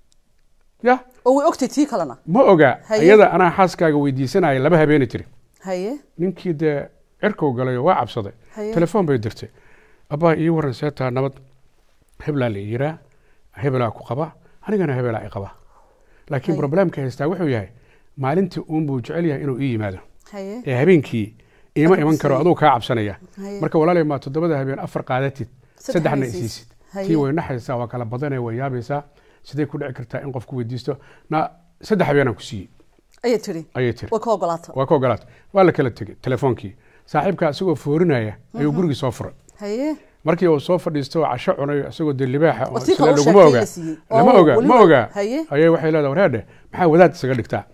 ya oo way ogtay tii kalena ma oga Haye. iyada anaa xaaskaaga weydiisanaya laba habeena tiri haye ninkii dee cirkow galay oo waa cabsaday Haye. telefoon bay dirtay abbaa ii waran seetaa nabad heblaa la yiraa hebelaa ku qaba anigana hebelaa i qaba laakiin Haye. problemka haystaa wuxuu yahay maalintii uun buu jecel yahay inuu ii yimaado haye ee habeenkii iima Adigu iman karo sii. aduu kaa cabsanaya Haye. marka walaalay maa toddobada habeen afar qaadatid Saddex saddexna habeen isiisid siisid. Haye. tii way naxaysaa waa kala badanee way yaabaysaa sidee ku dhici kartaa in qofku weydiisto na saddex habeenaan ku siiyey ayay tiri ayay tiri way ka ogolaata waa ka ogolaatay waa la kala tegey telefoonkii saaxiibka isagoo foorinaya ayuu gurigii soo furay haye markii uu soo fadhiisto oo casho cunayo isagoo dee libaaxa oo Oo si isla kale u laguma sheegtay oga la siiyey. lama Oo, oga weli ma way- oga haye. ayay waxay leedahay wareedhe maxaa wadaad isaga dhigtaa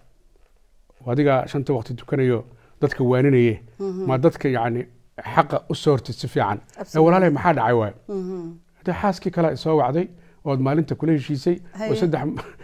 adiga shanta waqti tukanayo dadka waaninaye ma dadka yacni xaqa u soo hortid si fiican ee Absolutely. walaalay maxaa dhacay waayo hadee xaaskii kale soo wacday ood maalinta kula heshiisay oo Haye. saddex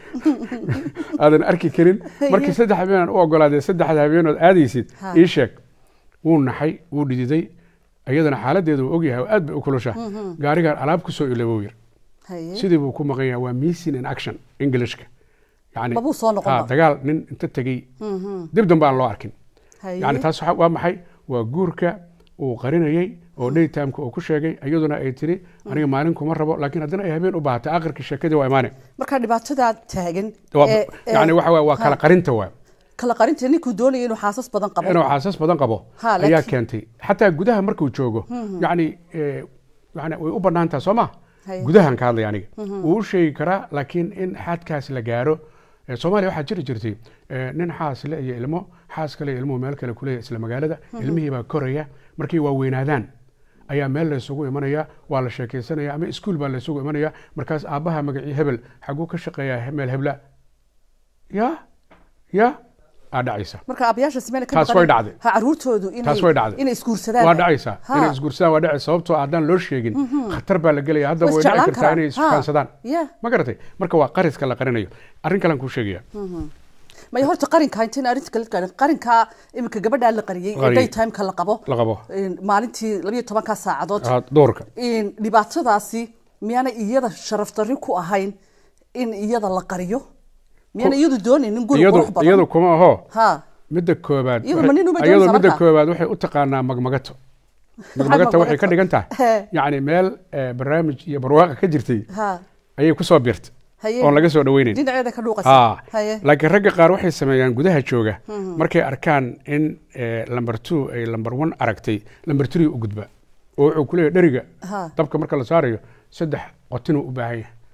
aadan arki karin markii saddex habeenaan u ogolaadee saddexda habeenood aadaysid Ha. ii sheeg wuu naxay wuu dhididay iyadana xaaladeedu uu ogyahay oo aad bay u kulusha gaarigaan alaab kusoo ilabou yir haye sidii buu ku maqan yahay waa missing in action englishka yani Mabuu soo noqon ha, ba. dagaal nin inta tegey dib dambe aan loo arkin haye yani taas waxa- waa maxay waa guurka uu qarinayey oo daytimeka uu ku sheegay iyaduna ay tiri aniga maalin kuma rabo laakiin haddana ay habeen u baahatay aakhirkii sheekadii waa imaane marka dhibaatadaa taagan Waa- ee- ee- yani waxa waye waa kala ha, qarinta waay kala qarinta ninkuu doonaya inuu xaasas badan qabo inuu xaasas badan qabo Ha, ayaa laakiin- keentay xataa gudaha markuu joogo yani eh, yani way u banaan tahay soo ma Haye. gudahan ka hadlaya aniga wuu u sheegi karaa laakiin in xadkaas la gaaro eh, soomaaliya waxaa jiri jirtay eh, nin xaas le iyo ilmo xaas kale iyo ilmuhu meel kale kuleeya isla magaalada ilmihii baa koraya markay waa weynaadaan ayaa meel laysugu imanaya waa la sheekaysanaya ama iskuul baa laysugu imanaya markaas aabbaha magacii hebel xaguu ka shaqeeyaa meel hebla ya ya aa dhacaysa marka aabayaasha simeyna ka Taas baqanin. way dhacday. ha caruurtoodu inay Taas way dhacday. inay isguursadaan waa dhacaysaa Ha. inay isguursadaan waa dhacaysa sababtoo haddaan loo sheegin khatar baa la gelaya haddaba Way way dhici isjeclaan kartaa karaan. inay Ha. isfahansadaan Yeah. ma garatay marka waa qariska la qarinayo arrin kalean kuu sheegaya maya horta qarinka intayn arrinta kale gaadhin qarinka iminka gabadhaa la qariyey ee Qariyey. daytimeka la qabo la qabo een, maalintii labayo tobankaa saacadood Ah, doorka een, dhibaatadaasi miyaana iyada sharaf darri ku ahayn in iyada la qariyo miyaana iyadu doonaynin guri iyadu qurux badan iyadu kuma aho ha midda koobaad Iyadu waxay- ma nin uma iyadu doonaysa midda marka? koobaad waxay u taqaanaa magmagato magmagato waxay ka magmagato? dhigan tahay He. yacni meel eh, barnaamij iyo barwaaqa ka jirtay ha ayay kusoo biirtay haye oon laga soo dhaweynayn dhinaceeda ka dhuuqaysa ha haye laakiin ragga qaar waxay sameeyaan gudaha jooga markay arkaan in lamber two ay lamber one aragtay lamber three u gudba oo wuxuu ku leeyahay dheriga Ha. dabka marka la saarayo saddex qotinuu u baahan yahay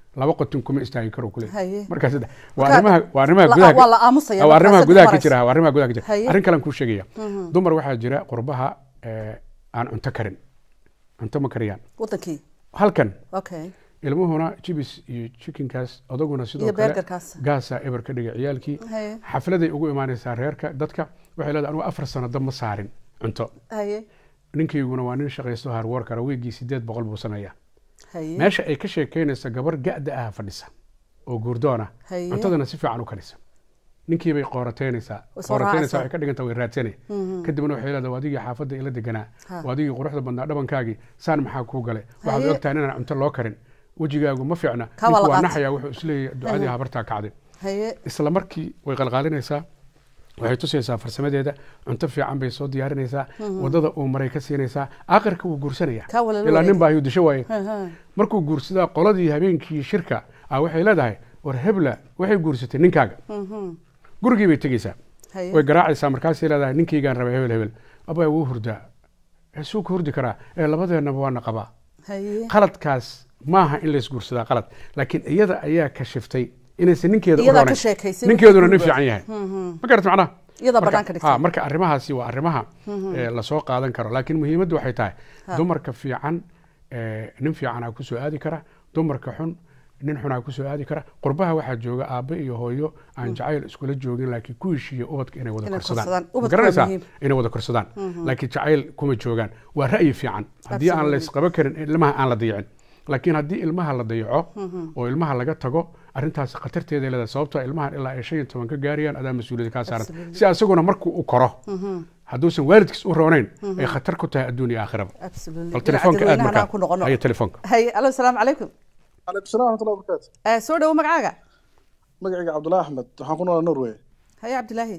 laba qotin kuma istaagi karo kule Haye. markaa saddex waa Marka- arrimaha waa arrimaha la- gudaha waa la aamusaya waa markaa arrimaha saddex gudaha ka maraysa. jira waa arrimaha gudaha ka jira Haye. arrin kalen kuu sheegaya dumar waxaa jira qurbaha eh, aan cunto karin cunto ma kariyaan wadankii halkan okay ilmuhuna jibis iyo chickenkaas odaguna sidoo Iyo kale burgerkaas. gaasa eber ka dhiga ciyaalkii Haye. xafladay ugu imaanaysaa reerka dadka waxay leedahay anugu afar sano dab ma saarin cunto haye ninkayguna waa nin shaqaysto harworkara weygii sideed boqol buu sameeyaa haye meesha ay ka sheekeynaysa gabar ga-da ah fadhisa oo guurdoona Haye. cuntadana si fiican u karisa ninkii bay qoorateynaysaa Way soo qoorateynaysaa raacaysaa. waxay ka dhiganta way raadsanay kadibna waxay leedahay waa adigii xaafadda ila deganaa Ha. waa adigii quruxda badnaa dhabankaagii saan maxaa kuu gale waxaad Haye. ogtahay inaan cunto loo karin wejigaagu ma fiicna Kaa waa ninku la waa qaatay. naxayaa wuxuu isleeyahay ducadii habartaa kacday haye isla markii way qalqaalinaysaa waxay tusaysaa farsamadeeda cunto fiican bay soo diyaarinaysaa wadada uu maray ka siinaysaa aakhirka wuu guursanaya Kaa walaalo ilaa nin wareeg. baa ayuu disho waaye Ha, ha. markuu guursadaa qoladii habeenkii shirka ah waxay leedahay war hebla waxay guursatay ninkaaga Mhm. gurigii bay tegeysaa haye way garaacaysaa markaasay leedahay ninkaygaan rabay hebel hebel abaa wuu hurdaa "Eh, suu ka hurdi karaa ee labadeennaba waana qabaa haye qaladkaas maaha in laysguursadaa qalad laakiin iyada ayaa kashiftay inaysan ninkeeda u Iyadaa ka roonayn. sheekaysay ninkeeduna markii nin fiican yahay ma garat macnaha Iyadaa Marka- banaanka dhigtay. ha, marka arrimahaasi waa arrimaha eh, lasoo qaadan karo laakiin muhiimaddu waxay tahay dumarka fiican eh, nin fiicanaa kusoo aadi kara dumarka xun nin xunaa kusoo aadi kara qurbaha waxaa jooga aabbe iyo hooyo aan jacayl iskula joogin laakiin ku heshiiya ubadka inay wada Inay korsadaan korsadaan. Ma Ubadka waa garanaysaa muhiim. inay wada korsadaan laakiin jacayl kuma joogaan waa ra'yi fiican haddii aan Absolutely. laysqaba karin ilmaha aan la dayicin laakiin haddii ilmaha la dayaco oo ilmaha laga tago arrintaasi khatarteeda leedahay sababtoo ilmahan ilaa ay shan iyo toban ka gaarayaan adaa mas-uuliyadda kaa saaran Absolutely. si asaguna markuu u koro hadduusan waalidkiis u roonayn ay khatar ku tahay adduun iyo aakhiraba absolutely bal telefoonka aad dadweynahan aan ku markaa noqono hayo telefoonka haye alo asalaamu calaykum calaykum salaam waraxmatullahi wabarakaatu Eh, soo dhawo magacaaga magacayga cabdullahi axmed waxaan ku noolaa norway haye cabdilaahi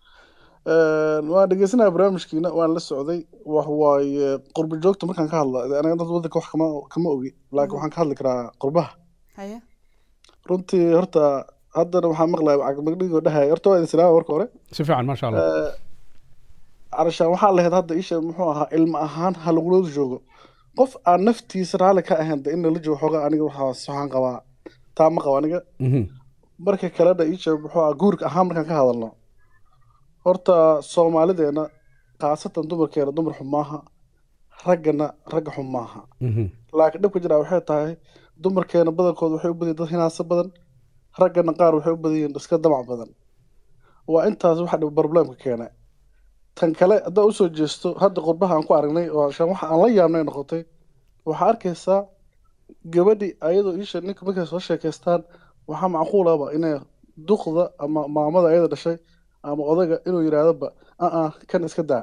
waan dhegeysanaya barnaamijkiina waan la socday wax waaye qurba joogta markaan ka hadla aniga dad wadanka wax kama kama ogi laakiin waxaan ka hadli karaa qurbaha haye runtii horta haddana waxaan maqlaya cagmagdhigoo dhahaya horta waa idin salaama marka hore si fiican maasha allah calashaan waxaa lahayd hadda isha muxuu ahaa ilmo ahaan ha lagulooda joogo qof aan naftiisa raalli ka ahayn de in lala joogo xoogaa aniga waxaas waxaan qabaa taa ma qabo aniga Mhm. marka kalena isha muxuu ahaa guurka ahaan markaan ka hadalno horta soomaalideena khaasatan dumarkeena dumar xun maaha raggana ragga xun maaha Mhm. laakiin dhibka jiraa waxay tahay dumarkeena badankooda waxay u badan yihiin dad hinaasa badan raggana qaar waxay u badan yihiin iska damac badan waa intaas waxa dhib problemka keena tan kale haddaa usoo jeesto hadda qurbaha aan ku aragnay oo shan waxa aan la yaabnay noqotay waxaa arkaysaa gabadhi ayadoo isha ninka markay soo sheekaystaan waxaa macquulaba inay duqda ama maamada ayada dhashay ama odaga inuu yidhaahdoba aa kan iska daa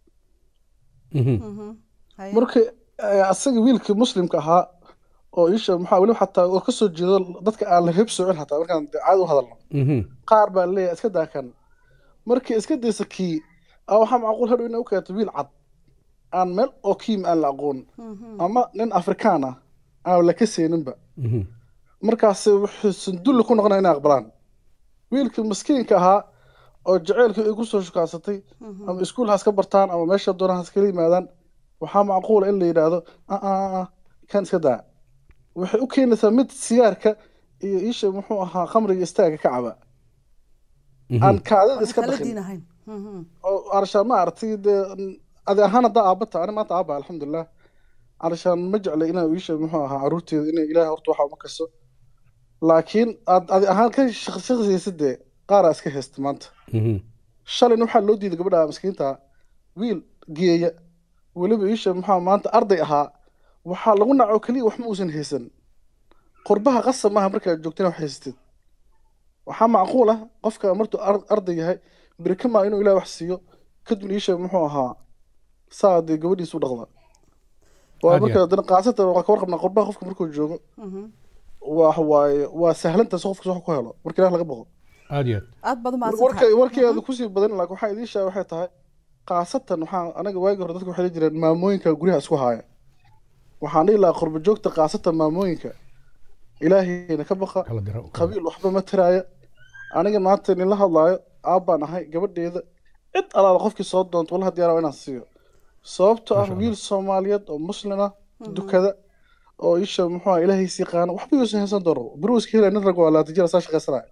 Mhm. haye marka eh, asaga wiilkii muslimka ahaa oo isha maxaa weli xataa oo kasoo jeedo dadka aan la heb soocin xataa markaan dee caadi u hadalno Mhm. qaar baa leeyahay iska daa kan markii iska daysa kii a waxaa macquul hadhow inay u keento wiil cad aan meel oo kiim aan la aqoon ama nin afrikaan ah aan la ka seeninba Mhm. markaas wuxuu sandulli ku noqonaya inay aqbalaan wiilkii maskiinka ahaa oo jaceylkii ay kusoo shukaansatay ama iskuul has ka bartaan ama meesha doonaan has kala yimaadaan waxaa macquula in la yidhaahdo aa kan iska daa waxay u keenaysaa mid sigaarka iyo isha muxuu ahaa khamriga istaaga ka caba Mhm. aan kaadida iska kala dhaqin diin ahayn Mhm. oo arshaan ma aragtay dee adi ahaan haddaa aabata ani maanta aaba alxamdulilah arshaan ma jeclay inaa iisha muxuu ahaa caruurteeda inay ilaah horta waxa uma kaso laakiin aad adi ahaan ka shaqshaqsaysa dee qaaraa iska haysta maanta Mhm. shalayna waxaa loo diiday gabadha miskiinta wiil geeya weliba iisha muxuu maanta arday ahaa waxaa lagu naco keliya wax ma uusan haysan qurbaha qasab maaha markaad joogtana wax haysatid waxaa macquul ah qofka martuu ar- arday yahay berikama inuu ilaah wax siiyo kadibna iisha muxuu ahaa saa dee gabadhiisu dhaqda waa Aad iyo marka aad. dana qaasatan waa ka warqabnaa qurbaha qofka markuu joogo Mhm. waa waaye waa sahlantaas qofka wax ku helo marka ilaah laga baqo aad iyo aad aad baad warka umahadsantahay warkeeda kusii badan laakiin waxaa idiin sheega waxay tahay khaasatan waxaa anaga waagi hore dadka waxay dhihi jireen maamooyinka guryaha isku haaya waxaan dhihi lahaa qurba joogta khaasatan maamooyinka ilaahayna ka baqa kala dira qabiil waxba ma tiraaya aniga maanta nin la hadlaayo aabbaan ahay gabadheeda cid alaala qofkii soo doonto wallaha diyaara inaan siiyo sababto ah Masha Allah. wiil soomaaliyeed oo muslin ah dukada oo isha muxuu ahaa ilaahiis yaqaano waxba yuusan haysan doono beri iska helaya nin rag waa labaatan jir saa shaqaysanaya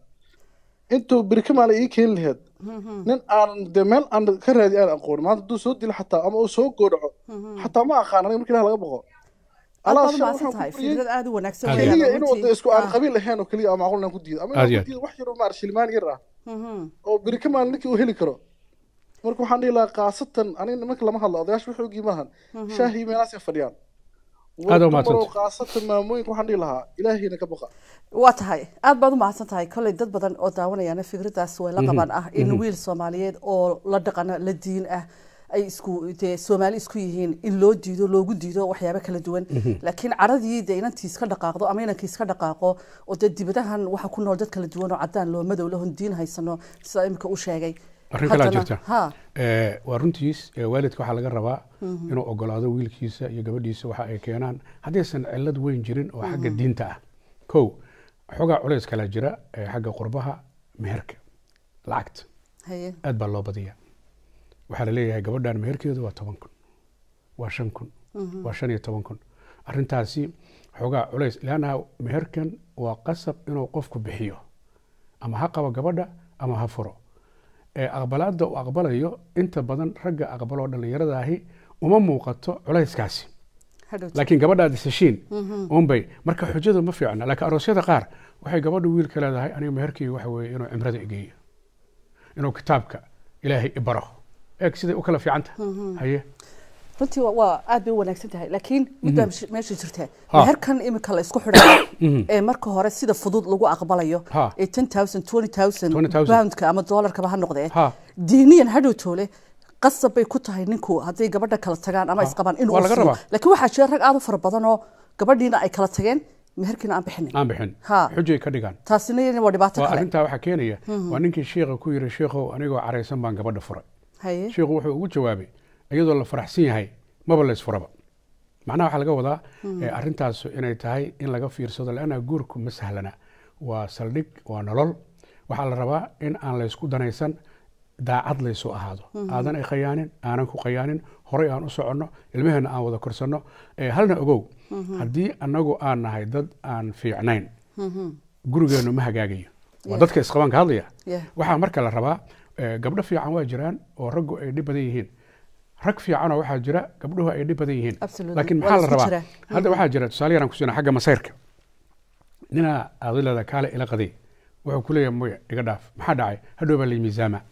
intuu beri ka maala ii keeni laheed nin aan dee meel aan ka raadi aan aqoon maanta hadduu soo dilo xataa ama uu soo goodhaco xataa ma aqaan aniga marka ilaah laga boqo aad Alaas baad shan umahadsan waxaan tahay ku bariyey fikrad aad u wanaagsan Aad weeyaan keliya inuu runtii. de isku aan Ah, qabiil ahayn oo keliya ama macquul inaan ku diido ama Aad inaan iyo ku aad. diido wax yaroo maar shilmaan yar ah mhm. oo beri ka maalin ninkii uu heli karo marka waxaan dhihi lahaa khaasatan aniga nimanka lama hadlo odayaasha wax ogii maahan shaahii meelaasay fadhiyaan Aad war u mahadsantahay. dumaroo khaasatan maamooyinka waxaan dhihi lahaa ilaahiyna ka baqa waa tahay aad baad u mahadsan tahay kolley dad badan oo daawanayana fikradaas way la qabaan ah in wiil soomaaliyeed oo la dhaqana la diin ah ay isku dee soomaali isku yihiin in loo diido loogu diido waxyaabo kala duwan laakiin caradii dee inantii iska dhaqaaqdo ama inankii iska dhaqaaqo oo dee dibadahan waxa ku nool dad kala duwan oo cadaan loo madow lahon diin haysano sida imika u sheegay arrin kalaa Haddana- jirta ha Eh, waa runtiis eh, waalidka waxaa laga rabaa inuu ogolaado wiilkiisa iyo gabadhiisa waxa ay keenaan haddaysan cilad weyn jirin oo xagga diinta ah kow xoogaa culays kala jira eh, xagga qurbaha meherka lacagta haye aad baa loo badiyaa waxaa la leeyahay gabadhan meherkeedu waa toban kun waa shan kun waa shan iyo toban kun arrintaasi xoogaa culays leannaha meherkan waa qasab inuu qofku bixiyo ama ha qabo gabadha ama ha furo ee aqbalaadda uu aqbalayo inta badan ragga aqbaloo dhallinyarada ahi uma muuqato culayskaasi hadhowt laakiin gabadhaad iseshiin unbay marka xujadu ma fiicna laakiin aroosyada qaar waxay gabadha wiilka leedahay aniga meherkeyga waxa weeye inuu cimrada igeeyo inuu kitaabka ilaahay ibaro eeg siday u kala fiicanta haye runtii waa- waa aad bay u wanaagsan tahay laakiin midbaa mesh- meesha jirta Ha. meherkan imika la isku xidhayo ee marka hore sida fudud lagu aqbalayo Ha. ee ten thousand twenty thousand 20,000 poundka ama doolarkaba ha noqdee Ha. diiniyan hadhow toole qasab bay ku tahay ninku hadday gabadha kala tagaan ama Ha. isqabaan inuu Waa laga furo. rabaa. laakiin waxaa jira rag aad u fara badan oo gabadhiina ay kala tageen meherkiina aan bixinin aan bixin Ha. xujay ka dhigaan taasina iyadana waa dhibaato waa kale arrintaa waxaa keenaya waa ninkii sheikha ku yiri sheikhow anigoo caraysan baan gabadha furay haye sheikhu wuxuu ugu jawaabay iyadoo la faraxsan yahay maba la isfuraba macnaha waxaa laga wadaa eh, arrintaas inay tahay in laga fiirsado leanna guurku ma sahlana waa saldhig waa nolol waxaa la rabaa in aan laysku danaysan daacad laysu ahaado aadan ay khayaanin aanan ku khayaanin horay aan u soconno ilmaheenna aan wada korsanno Eh, halna ogow haddii annagu aan nahay dad aan fiicnayn gurigeennu ma hagaagayo waa Yeah. dadka isqabaan ka hadlaya Yeah. waxaa marka la rabaa eh, gabdho fiican waa jiraan oo raggu ay dhib badan yihiin rag fiicanoo waxaa jira gabdhuhu ay dhib badan yihiin Absolutely. laakiin Waa maxaa la isku rabaa jira. hadda waxaa jira tusaale yaraan kusiina xagga masayrka ninaa adilada kaale ila qaday wuxuu ku leeyahay moya iga dhaaf maxaa dhacay hadhow baa lay miisaama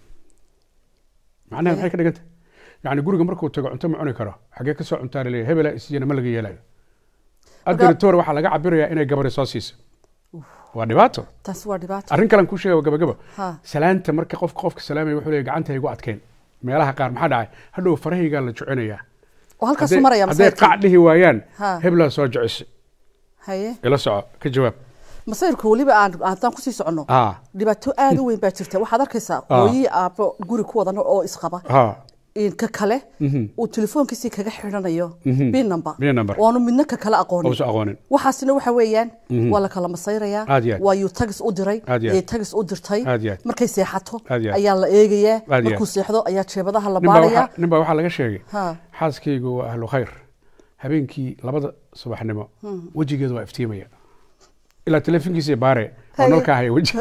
macnaha maxay ka dhiganta yacni guriga markuu tago cunto ma cuni karo xaggee ka soo cuntaa laleeyahay hebelaa isiyana ma laga yeelayo adiritoor waxaa laga cabirayaa inay gabari soo siiso waa dhibaato taasi waa dhibaato arrin kalen kuu sheega waa gabagaba Ha. salaanta marka qofka qofka salaamaya wuxuu leeyahay gacanta igu adkeyn meelaha qaar maxaa dhacay hadhow farahaygaa la jecinayaa oo halkaasuu Hadday- maraya hadday masayrka qac dhihi waayaan Ha. heblaa soo jecisa haye ila soco ka jawaab masayrku weliba aan haddaan kusii soconno Ah. dhibaato aad u weyn baa jirta waxaad arkaysaa Ah. hooyii aabbo guri ku wadan oo isqaba ha in ka kale uu telefoonkiisii kaga xidhanayo bin number Pin number. oonu midna ka kale aqoonin Uusan aqoonin. waxaasina waxa weeyaan waa la kala masayrayaa Aad iyo aad. waa yuu tagis u diray Aad iyo aad. ee tagis u dirtay Aad iyo aad. markay seexato Aad iyo aad. ayaa la eegayaa Aad iyo markuu aad. seexdo ayaa jeebadaha la nin baa baarayaa waxaa- nin baa waxaa laga sheegay Ha. xaaskaygu waa ahlu khayr habeenkii labada subaxnimo wejigeedu waa iftiimaya ilaa telefonkiisa baare oo Haye. nalkaa haya weji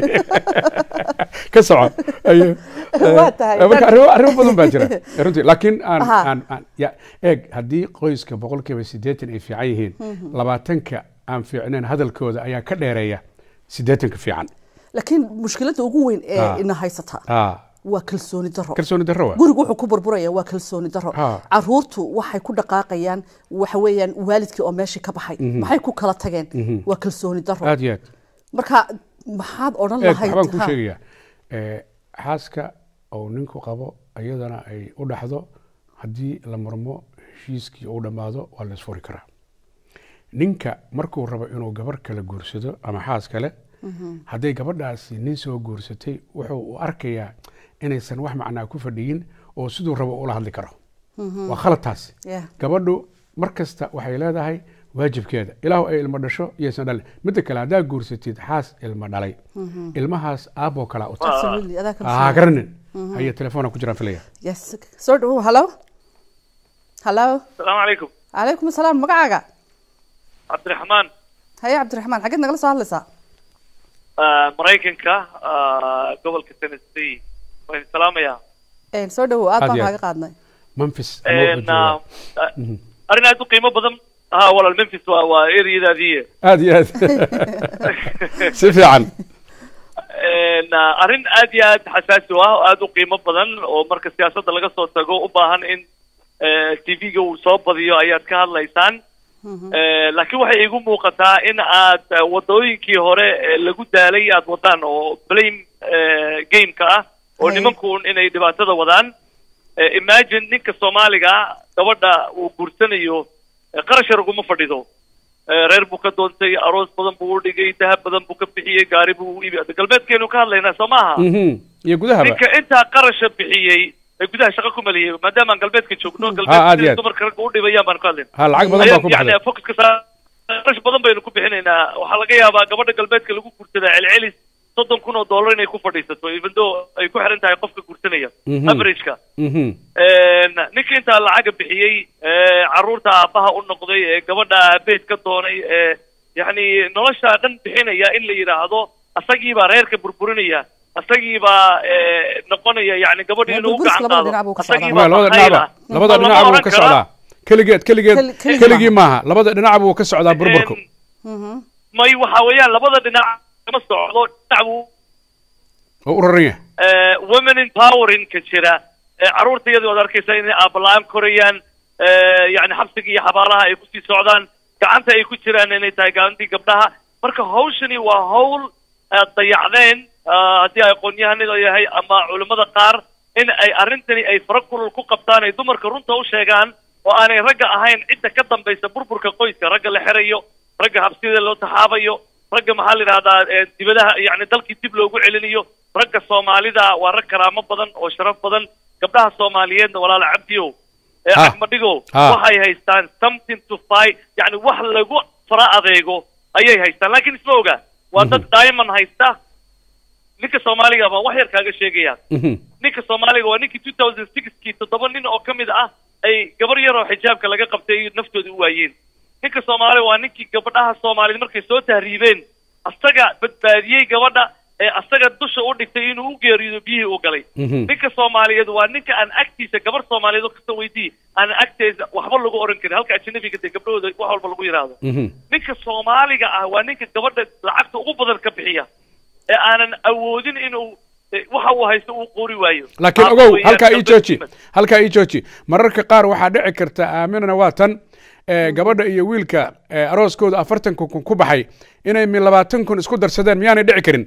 ka soco Aye. Waa tahay. Eh, marka arrimo arrimo badan baa jira runtii laakiin aan Aha. aan aan ya eeg haddii qoyska boqolkiiba siddeetan ay fiican yihiin labaatanka aan fiicnayn hadalkooda ayaa ka dheereeya siddeetanka fiican laakiin mushkiladda ugu weyn ee Ah. ina haysata Ah, waa kalsooni daro kalsooni darro waa gurigu wuxuu ku burburaya waa kalsooni daro Ha. caruurtu waxay ku dhaqaaqayaan waxa weeyaan waalidkii oo meeshii ka baxay maxay ku kala tageen waa kalsooni daro aad iyo aad marka maxaad odhan eeg lahayd waxbaan kuu Ha. sheegayaa Eh, xaaska uu ninku qabo iyadana ay u dhaxdo haddii la murmo heshiiskii uu dhammaado waa la isfuri karaa ninka markuu rabo inuu gabar kale guursado ama xaas kale hadday gabadhaasi nin soo guursatay wuxuu u arkayaa inaysan wax macnaa ku fadhiyin oo siduu rabo ula hadli karo waa khalad taasi Yeah. gabadhu mar kasta waxay leedahay waajibkeeda ilaahu ay ilmo dhasho iyaysan dhalin midda kale haddaa guursatid xaas ilmo dhalay ilmahaas aaboo kalaa u tahay Absolutely, adaa ha kalsooni. garanin haya telefoona ku jiraan filaya Yes. soo dhawow hallo hallo السلام عليكم calaykum asalaam magacaaga cabdiraxmaan haye cabdiraxmaan xaggeed nagala soo hadlaysaa ah, maraykanka ah, gobolka tennessee waan idin salaamayaa Een, soo dhawow aad Aad baan iyo aad. kaaga qaadnay memphis ama wuxuu En, ah, joogaa. ah, arrin aad u qiimo badan ha walaal memphis waa waa ereyadaadii aad iyo aad si fiican En, ah, arrin aad iyo aad xasaasi u ah oo aad u qiimo badan oo marka siyaasadda laga soo tago u baahan in tv-ga uu soo badiyo ayaad ka hadlaysaan Eh, laakiin waxay igu muuqataa in aad eh, wadooyinkii hore eh, lagu daalay aad wadaan oo blame eh, gameka ah oo Hay. nimankuun inay dhibaatada wadaan Eh, imagine ninka soomaaliga gabadha uu guursanayo eh, qarash yar uguma fadhido Eh, reer buu ka doontay aroos badan buu u dhigay dahab badan buu ka bixiyey gaari buu u iibi galbeedkeenu ka hadlaynaa soo maaha Mhm. iyo gudahaba ninka intaa qarasha bixiyey ee gudaha shaqo ku maliyey maadaama aan galbeedka joogno aad galbeedka iyo sida aad. dumarka ragga u dhibayaan baan ka hadlayna ha lacag badan baa ku yani baxday focuska saa- qarash badan baynu ku bixinaynaa waxaa laga yaabaa gabadha galbeedka lagu guursadaa celcelis soddon kun oo dollar inay ku fadhiisato even though ay ku xiran tahay qofka guursanaya Mhm. averageka Mhm. ninka intaa lacaga bixiyey ee caruurta aabbaha u noqday ee gabadha aabeed ka doonay ee yacni nolosha dhan bixinaya in la yidhaahdo asagiibaa reerka burburinaya asagiibaa ee, noqonaya yani gabadhi Waa inuu u burburis gacan labada qaado dhinac buu ka socdaa. asagiibaa Waa labada bakayla. dhinacba labada Ma lama dhinac buu oran ka karaa? socdaa keligeed keligeed Keli- keligii keligii maaha labada dhinac buu ka socdaa burburku Een, may waxa weeyaan labada dhinac kama socdo dhinac buu oo u raran yahay eh, women empowering ka jira eh, carruurta iyadoo ad arkaysa inay aabala-aan korayaan eh, yani xabsiga iyo xabaalaha ay kusii socdaan gacanta ay ku jiraan inay tahay gacantii gabdhaha marka hawshani waa hawl aad dayacdeen ah, haddii ay aqoon-yahanada yahay ama culimmada qaar in ay arrintani ay fara kulul ku qabtaan ay dumarka runta u sheegaan oo aanay ragga ahayn cidda ka dambaysa burburka qoyska ragga la xerayo ragga habsida loo taxaabayo ragga maxaa la yidhahdaa eh, dibadaha yani dalkii dib loogu celinayo ragga soomaalida waa rag karaamo badan oo sharaf badan gabdhaha soomaaliyeedna walaala cabdiyow ee Ha. axmadigow Ha. waxay haystaan something to fight yani wax lagu fara adeego ayay haystaan laakiin isma oga waa dad diamond haysta ninka soomaaliga baan wax yar kaaga sheegaya Mhm. ninka soomaaliga waa ninkii two thousand sixkii toddoba nin oo ka mid ah ay gabar yar oo xijaabka laga qabtay ay naftooda u waayeen ninka soomaaliga waa ninkii gabadhaha soomaaliyed markay soo tahriibeen asaga badbaadiyey gabadha ee asaga dusha u dhigtay inuu u geeriyo biyihii u galay Mhm. ninka soomaaliyeed waa ninka aan agtiisa gabar soomaaliyeed oo kasta weydii aan agteesa waxba lagu oran karin halka ajnabiga dee gabdhahooda wax walba lagu yidhaahdo Mhm. ninka soomaaliga ah waa ninka gabadha lacagta ugu badan ka bixiya ee aanan awoodin inuu eh, waxa uu haysto uu qori waayo laakiin Taas ogow weeyaan halkaa ii gabdha jooji Muslim. halkaa ii jooji mararka qaar waxaa dhici karta aaminana waa tan eh, gabadha iyo wiilka eh, arooskooda afartan kun ku baxay inay mi labaatan kun isku darsadeen miyaanay dhici karin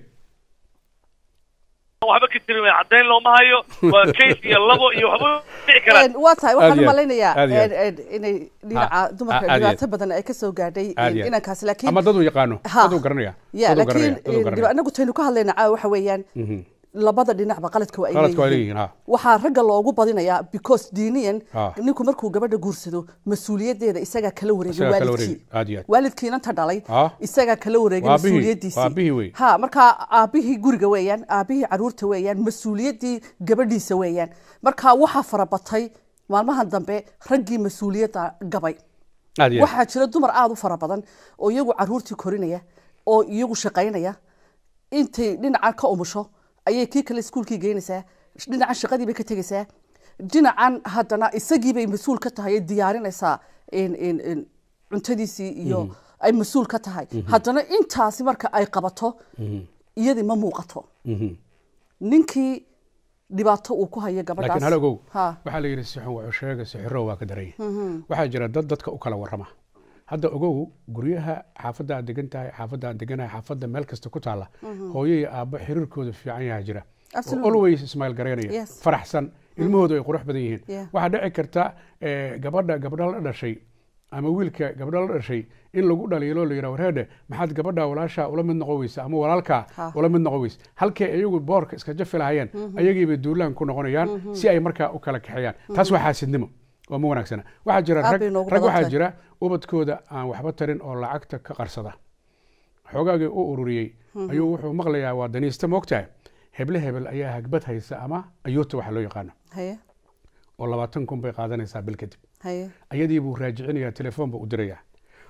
waxba ka jirin wey caddayn looma hayo waa case iyo labo iyo waxba dhici karaan Een, waa tahay waxaan Aad u iyo aad. malaynayaa Aad iyo aad. een, een, inay Ha. dhinaca dumarka Aad iyo dhibaato aad. badan ay ka soo gaadhay Aad iyo aad. inankaasi laakiin ama dad uu yaqaano Ha. dad uu garanaya ya dad uu garanaya, laakiin dad uu een, garanaya. anagu taynu ka hadlayna caawa waxa weeyaan Mhm. labada dhinacba qaladka waa ay qaladka waa leeyihiin leeyihiin ha waxaa ragga loogu badinayaa because diiniyan Ah. ninku markuu gabadha guursado mas-uuliyadeeda isagaa kala wareegay Isagaa kala waalidkii wareegay, aad iyo aad. waalidkiinanta dhalay Ah. isagaa kala wareegay Waa aabihii, mas-uuliyadiisii waa aabihii wey. ha markaa aabihii guriga weeyaan aabihii caruurta weeyaan mas-uuliyaddii gabadhiisa weeyaan marka waxaa farabatay maalmahan dambe raggii mas-uuliyadda gabay aad iyo aad. waxaa jira dumar aada u fara badan oo iyagu caruurtii korinaya oo iyagu shaqaynaya intay dhinacan ka umusho ayay kii kale iskuulkii geynaysaa dhinacan shaqadii bay ka tegaysaa dhinacan haddana isagii bay mas-uul ka tahay ay diyaarinaysaa in- in- in cuntadiisii iyo ay mas-uul ka tahay haddana intaasi marka ay qabato iyadii ma muuqato Mhm. ninkii dhibaato uu ku hayo laakiin gabadhaas hal ogow Ha. waxaa la yidhi sixun wuxuu sheega sixiro waa ka daran yahay waxaa jira dad dadka u kala warrama hadda ogow guryaha xaafadda aad degan tahay xaafadda aan deganahay xaafadda meel kasta ku taalla hooyo iyo aabbo xiriirkooda fiican yaha jira oo Absolutely. always ismail garaynaya Yes. faraxsan ilmahoodu ay qurux badan yihiin Yeah. waxaa dhici karta eh, gabadha gabdha la dhashay ama wiilka gabdha la dhashay in lagu dhaliilo la yidhaha warheedhe maxaad gabadha walaasha ula mid noqon weysa ama walaalkaa Ha. ula mid noqon weysa halkay iyagu boorka iska jafi lahayeen ayagiibay duulaan ku noqonayaan si ay markaa u kala kaxeeyaan taas waa xaasidnimo oo ma wanaagsana waxaa jira Aad rag bay noogu rag badan waxaa tahay. jira ubadkooda aan waxba tarin oo lacagta ka qarsada xoogaagii u ururiyey ayuu wuxuu maqlayaa waa daniista moogtahay heble hebel ayaa hagbad haysa ama ayuuta waxa loo yaqaano haye oo labaatan kun bay qaadanaysaa bil kadib haye ayadii buu raajicinayaa telefoon buu u dirayaa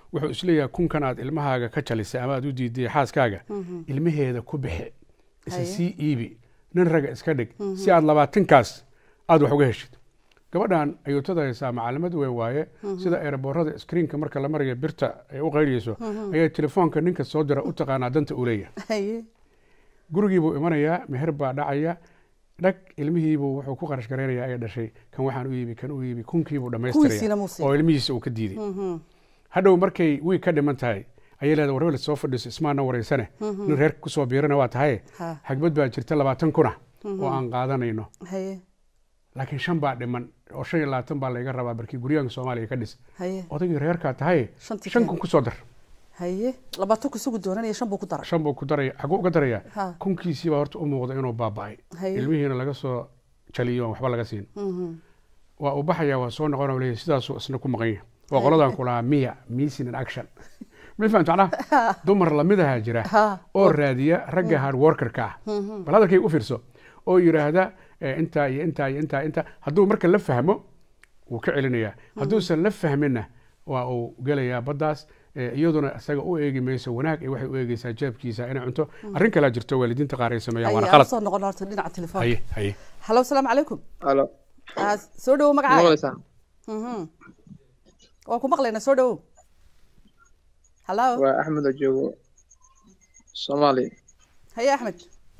wuxuu isleeyahay kunkan aad ilmahaaga ka jalisay ama aad u diiday xaaskaaga ilmaheeda ku bixi isa Haye. sii iibi nin raga iska dhig si aad labaatankaas aad wax uga heshid gabadhan ayuutada haysaa macalimad weyn waaye sida eeraboorada screenka marka la marayo birta ay u qayliyeyso ayaa telefoonka ninka soo dira u taqaanaa danta uu leeyahay haye gurigii buu imanayaa meher baa dhacaya dhag ilmihiibuu wuxuu ku qarash garaynayaa ay dhashay kan waxaan u iibi kan u iibi kunkiibuu Kuwiisiina dhammaystiraya muu siin. oo ilmihiisa uu ka diiday hadhow markay wiig ka dhiman tahay ayay leedahay warwel soo fadhiiso ismaana wareysane nin reerka kusoo biirana waa tahay Ha. xagbad baa jirta labaatan kuna oo aan qaadanayno haye laakiin shan baa dhiman oo shan iyo labaatan baa layga rabaa barkii guryahanka soomaaliya ka dhis haye odaygii reerkaa tahay Shantii shan keen. kun kusoo dar haye labaatan kusugu doonanaya shan buu ku daray shan buu ku daraya xaguu uga daraya Ha. kunkiisii baa horta u muuqda inuu baaba'ay Haye. ilmihiina laga soo jaliyo aan waxba laga siin waa uu baxaya waa soo noqon oo leeyahay sidaasuu isna ku maqan yahay waa qoladan ku lahaa miya missing in action ma fahamta macnaha dumar lamidaha jira Ha. oo raadiya ragga hard workerka ah bal hadalkay u fiirso oo yidhaahda eh, intaa iyo intaa iyo intaa intaa hadduu marka la fahmo wuu ka celinayaa hadduusan la fahminna waa uu gelayaa baddaas eh, iyaduna isaga u eegi mayso wanaag ee waxay u eegeysaa jeebkiisa inay cunto arrin kalaa jirto waalidiinta qaar ay sameeyaan waana haye aan qalad soo noqon horta dhinaca telefoonka haye haye halo asalaamu calaykum alo Ah, soo dhawo magacaaga maqlaysaa Mhm. waan ku maqlaynaa soo dhawo halo waa axmed oo joogo soomaaliya haye axmed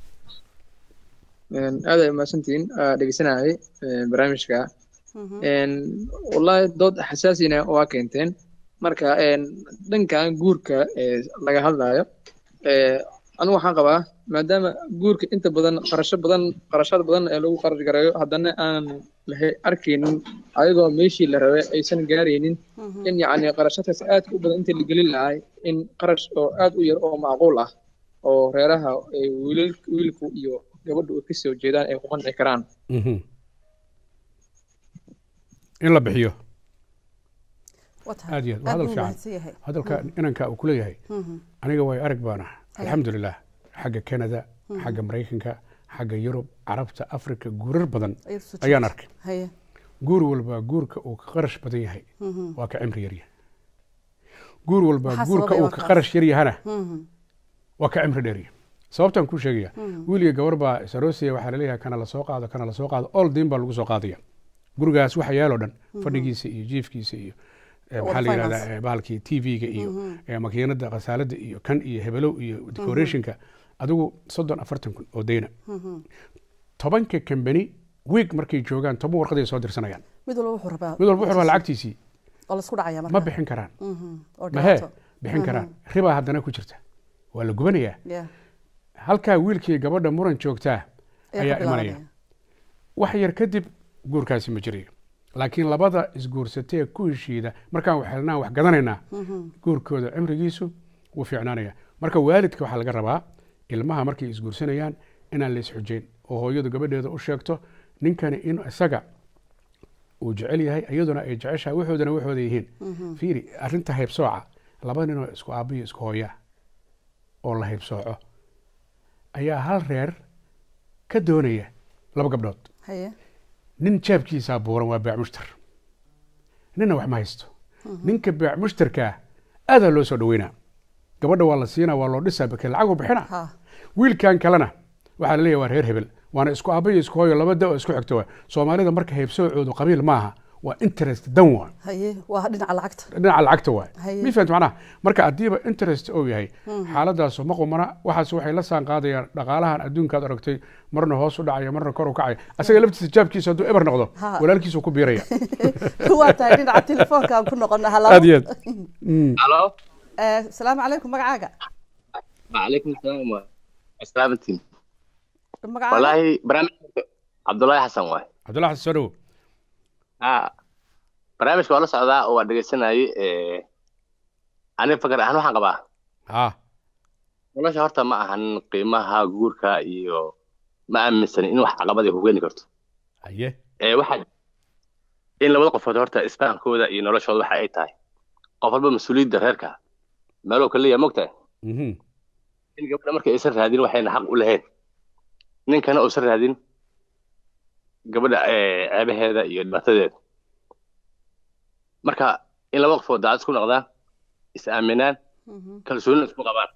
Een, aad ay umahadsantihiin aa dhegeysanayay een, barnaamijka Een, wallahi dood xasaasina waa keenteen marka een, dhankan guurka ee laga hadlayo ee, anigu waxaan qabaa maadaama guurka inta badan qarasho badan qarashada badan ee lagu qarash gareeyo haddana aanan lahe arkaynin ayagoo meeshii la rabay aysan gaaraynin in yacni qarashadaas aadka u badan inta la gelin lahay in qarash oo aad u yar oo macquul ah oo reeraha ay wiilal wiilku iyo gabadhu ay kasoo jeedaan ay ku qanci karaan Mhm. in la bixiyo waa tahay aad iyo aad waa aad hadal buu fiican mahadsan yahay hadalka inanka uu ku leeyahay aniga way arag baana alxamdulilah xagga canada xagga maraykanka xagga yurub carabta africa guurar badan Ayaad soo ayaan jeedisay. arkay haye guur walba guurka uu ka qarash badan yahay waa ka cimri yaryahay guur walba Maxaa guurka sababay uu waa ka kaas? qarash yar yahana Mhm. waa ka cimri dheeryahay sababtaan kuu sheegaya wiil iyo gabar baa saroosiya waxaa laleeyahay kana lasoo qaado kana lasoo qaado all diin baa lagu soo qaadaya gurigaas waxa yaaloo dhan fadhigiisa iyo jiifkiisa iyo eh, maxaa la All yihahdaa finance. eh, bahalkii tv-ga iyo eh, makiinada khasaalada iyo kan iyo hebelow iyo decorationka adigu soddon afartan kun oo dayna tobanka kambani wiig markay joogaan toban warqaday soo dirsanayaan mid walba wuxuu rabaa mid walba wuxuu rabaa lacagtiisii oo laisku dhacaya ma marka bixin karaan Mhm. oo mahee dhibaato bixin karaan ribaa haddana ku jirta waa la gubanayaa Yeah. halkaa wiilkii gabadha muran joogtaa Ayaa ayaa ka imanaya bilaabanaya. wax yar kadib guurkaasi ma jirayo laakiin labada isguursatee ku heshiida markaan wax helnaan wax gadanaynaa guurkooda cimrigiisu wuu fiicnaanaya marka waalidka waxaa laga rabaa ilmaha markay isguursanayaan inaan la isxujeyn oo hooyadu gabadheeda u sheegto ninkani in isaga uu jecel yahay iyaduna ay jeceshahay waxoodana waxooda yihiin fiiri arrinta haybsooca laba ninoo isku aabbiyo isku hooyaa oo la haybsooco ayaa hal reer ka doonaya laba gabdhood haye nin jaabkiisaa buuran waa baac mushtar ninna wax ma haysto ninka baac mushtarkaa aadaa loo soo dhaweynaa gabadha waa la siinaa waa loo dhisaa bake lacag u bixina ha wiilkan kalena waxaa la leeyahay waa reer hebel waana isku aabba iyo isku hooyo laba da oo isku xigto waa soomaalida marka haybsoocoodu qabiil maaha waa interest dan waa haye waa dhinaca lacagta dhinaca lacagta waay Haye. mi fahamta macnaha marka haddiiba interest uu yahay xaaladaasu ma qumana waxaas waxay la saan qaadayaan dhaqaalahan adduunkaad aragtay marna hoos u dhacaya marna kor u kacaya asaga laftiisa jaabkiisa hadduu eber noqdo Ha. walaalkiisu ku biiraya waa tahay dhinaca telefoonka aan ku noqona halo aad iyo aad Mm. الو Eh, asalaamu calaykum magacaaga وعليكم السلام سلامتين magacaaga والله برنامج عبد الله حسن واي cabdullahi xasan soo dhawo ها barnaamijka waa la socdaa oo waa dhegeysanayay ani fakar ahaan waxaan qabaa ha nolosha horta ma ahan qiimaha guurka iyo ma aaminsan in wax caqabad ay ku keeni karto haye ee waxaa in labada qofood horta isfahankooda iyo noloshooda waxa ay tahay qof walba mas-uuliyadda reerka meeluu ka leeyahay mogtahay Mhm. in gabadha markay aysan raadin waxayna xaq u lahayn ninkana uusan raadin gabadha eh, ceebaheeda iyo dhibaatadeeda marka in laba qofood daacad isku noqdaa is aaminaan kalsoonina isku qabaan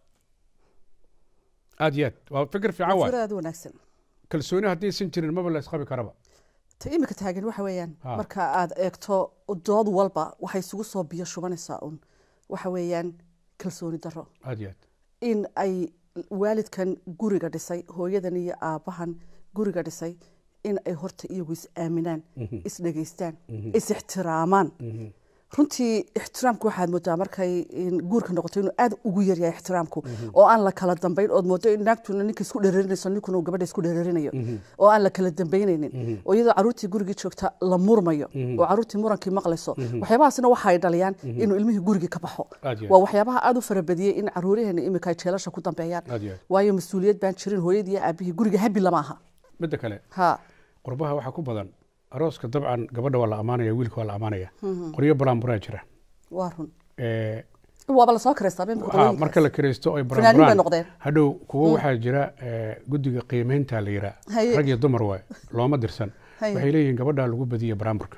aad iyo aad waa fikir fiican waay fikir aad u wanaagsan kalsooni haddaysan jirin maba la isqabi karaba ta imika taagan waxa weeyaan Ha. marka aad eegto dood walba waxay isugu soo biyo shubanaysaa un waxa weeyaan kalsooni darro aad iyo aad in ay waalidkan guriga dhisay hooyadan iyo aabbahan guriga dhisay in ay horta iyagu is aaminaan Mhm. is dhegaystaan Mhm. is ixtiraamaan Mhm. runtii ixtiraamku waxaad moodaa markay in guurka noqoto inuu aad ugu yaryahay ixtiraamku oo aan la kala dambayn ood moodo in naagtuna ninka isku dhereerinayso ninkuna uu gabadha isku dhereerinayo Mhm. oo aan la kala dambaynaynin Mhm. oo iyadoo caruurtii gurigii joogta la murmayo Mhm. oo caruurtii murankii maqlayso Mhm. waxyaabahaasina waxa ay dhaliyaan Mhm. inuu ilmihii gurigii ka baxo Aad iyo aad. waa waxyaabaha aad u farabadiyey in caruuraheena imika ay jeelasha ku dambeeyaan Aad iyo aad. waayo mas-uuliyad baan jirin hooyadii iyo aabihii guriga habi lama aha midda kale ha qurbaha waxaa ku badan arooska dabcan gabadha waa la amaanaya wiilka waa la amaanaya Mhm. qoryo balaanburaa jira waa run Eh, waaba lasoo kiraystaaba imika waxaa qolooyinkaas. marka la kiraysto ay Fanaaniin bay baraanburaan noqdeen hadhow kuwo Mm. waxaa jira eh, guddiga qiimeynta la yiraa Haye. rag iyo dumar waay looma dirsan Haye. waxay leeyihiin gabadhaa lagu badiye baraanburka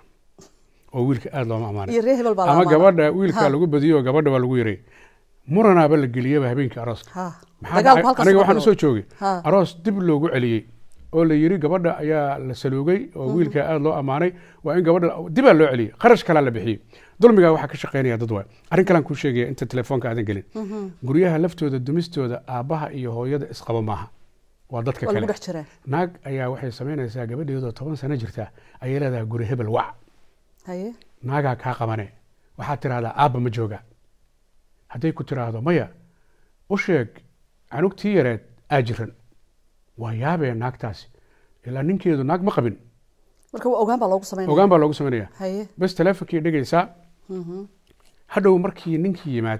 oo wiilka aad looma amaanay iyo reer hebel baa la ama amaanay. gabadha wiilka Ha. lagu badiyo oo gabadha waa lagu yaray muranaaba la geliyaba habeenkii arooska Ha. maxaa Dagaalku dhacay? halkaas aniga ka waxaan bilowday. usoo joogay Ha. aroos dib loogu celiyey oo la yiri gabadha ayaa la saluugay oo Mhm. wiilka aad loo amaanay waa in gabadha dibaa loo celiyey kharash kalaa la bixiyey dulmigaa waxaa ka shaqeynaya dad waay arrin kalaan kuu sheegaya inta telefoonka aadan gelin Mhm. guryaha laftooda dumistooda aabbaha iyo hooyada isqaba maaha waa dadka waa lagu kale dhex jiraa naag ayaa waxay samaynaysaa gabadheedoo toban sano jirta ayay leedahay guri hebel wac haye naagaa kaa qabane waxaad tidhahdaa aabba ma jooga hadday ku tidhaahdo maya u sheeg canugtii yareed aa jiran waa yaabee naagtaasi ilaa ninkeedu naag ma qabin marka waa ogaan baa loogu sameynaya ogaan baa loogu samaynaya haye bes teleefonkii dhegaysaa Mhm. hadhow markii ninkii yimaad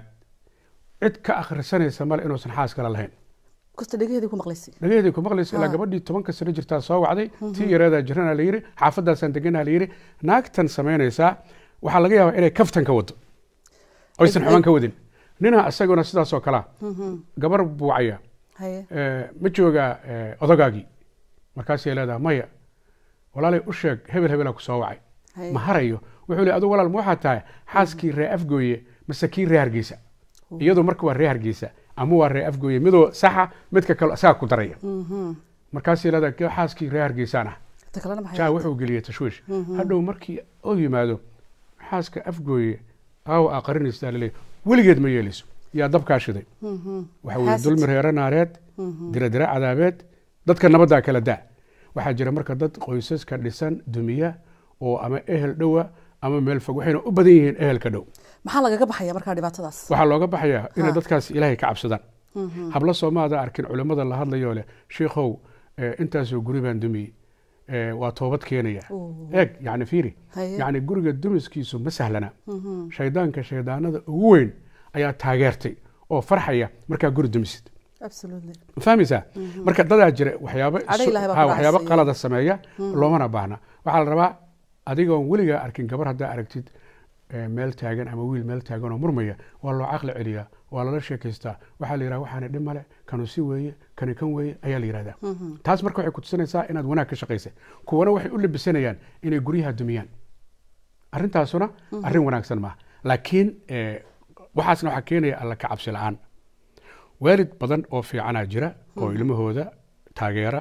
cid ka akhrisanaysa male inuusan xaas kale lahayn kasta dhegaheedii ku maqlaysay dhagaheedii ku maqlaysa ilaa Ha. gabadhii tobanka sano jirtaa soo wacday Mhm. tii yareedaa jirana la yiri xaafadaasaan deganaa la yiri naagtan samaynaysaa waxaa laga yaabaa inay kaftan ka wado oysan Ay- xumaan ay- ka wadin nina isaguna sidaasoo kalea Mhm. gabar buucaya haye eh, ma joogaa eh, odogaagii markaasay leedahay maya walaalay u sheeg hebel hebelaa ku soo wacay Haye. ma harayo wuxuu le adigu walaal ma waxaa tahay xaaskii ree afgooye mase kii ree hargeysa iyadu marka waa ree hargeysa ama waa ree afgooye midoo saxa midka kale isagaa ku daraya Mhm. markaasay leedahay "Kee xaaskii ree hargeysaan ah inta kalena maxay jaa ahayd? wuxuu geliyey tashwiish Mhm. hadhow markii oo yimaado xaaska afgooye aawa aa qarinaysaa laleeyahy weligeed ma yeelayso yaa dabkaa shiday Mhm. waxa weeye Xaasid. dulmi reere naareed Mhm. diradira cadaabeed dadka nabaddaa kala daa waxaa jira marka dad qoysaska dhisan dumiya oo ama ehel dhowa ama meel fog waxayna u badan yihiin ehelka dhow maxaa lagaga baxaya markaa dhibaatadaas waxaa looga baxayaa inay Ha. dadkaas ilaahay ka cabsadaan Mhm. hablo soomaada arkin culimmada la hadlayoo leh shiikhow eh, intaasoo guri baan dumiyey eh, waa toobad keenaya Oo. eeg yani fiiri Haye. yani guriga dumiskiisu ma sahlana Mhm. shaydaanka shaydaanada ugu weyn ayaa taageertay oo farxaya markaa guri dumisid absolutely ma fahmaysaa Mhm. marka dadaa jira waxyaabo Cadho isu- Ilaahay baa ha, ku waxyaabo dhacsiiya. qalada sameeya Mhm. loomana baahna waxaa la rabaa adigoon weligaa arkin gabar haddaa aragtid eh, meel taagan ama wiil meel taagan oo murmaya waa loo caqli celiyaa waa lala sheekaystaa waxaa la yidhaha waxaana dhib male kanu si weeye kani kan weeye ayaa la yidhahdaa Mhm. taas marka waxay kutusinaysaa inaad wanaag ka shaqaysay kuwana waxay u labisanayaan inay guryaha dumiyaan arrintaasuna Mhm. arrin wanaagsan maaha laakiin eh, waxaasna waxaa keenaya alla ka cabsi la-aan waalid badan oo fiicanaa jira oo Mhm. ilmahooda taageera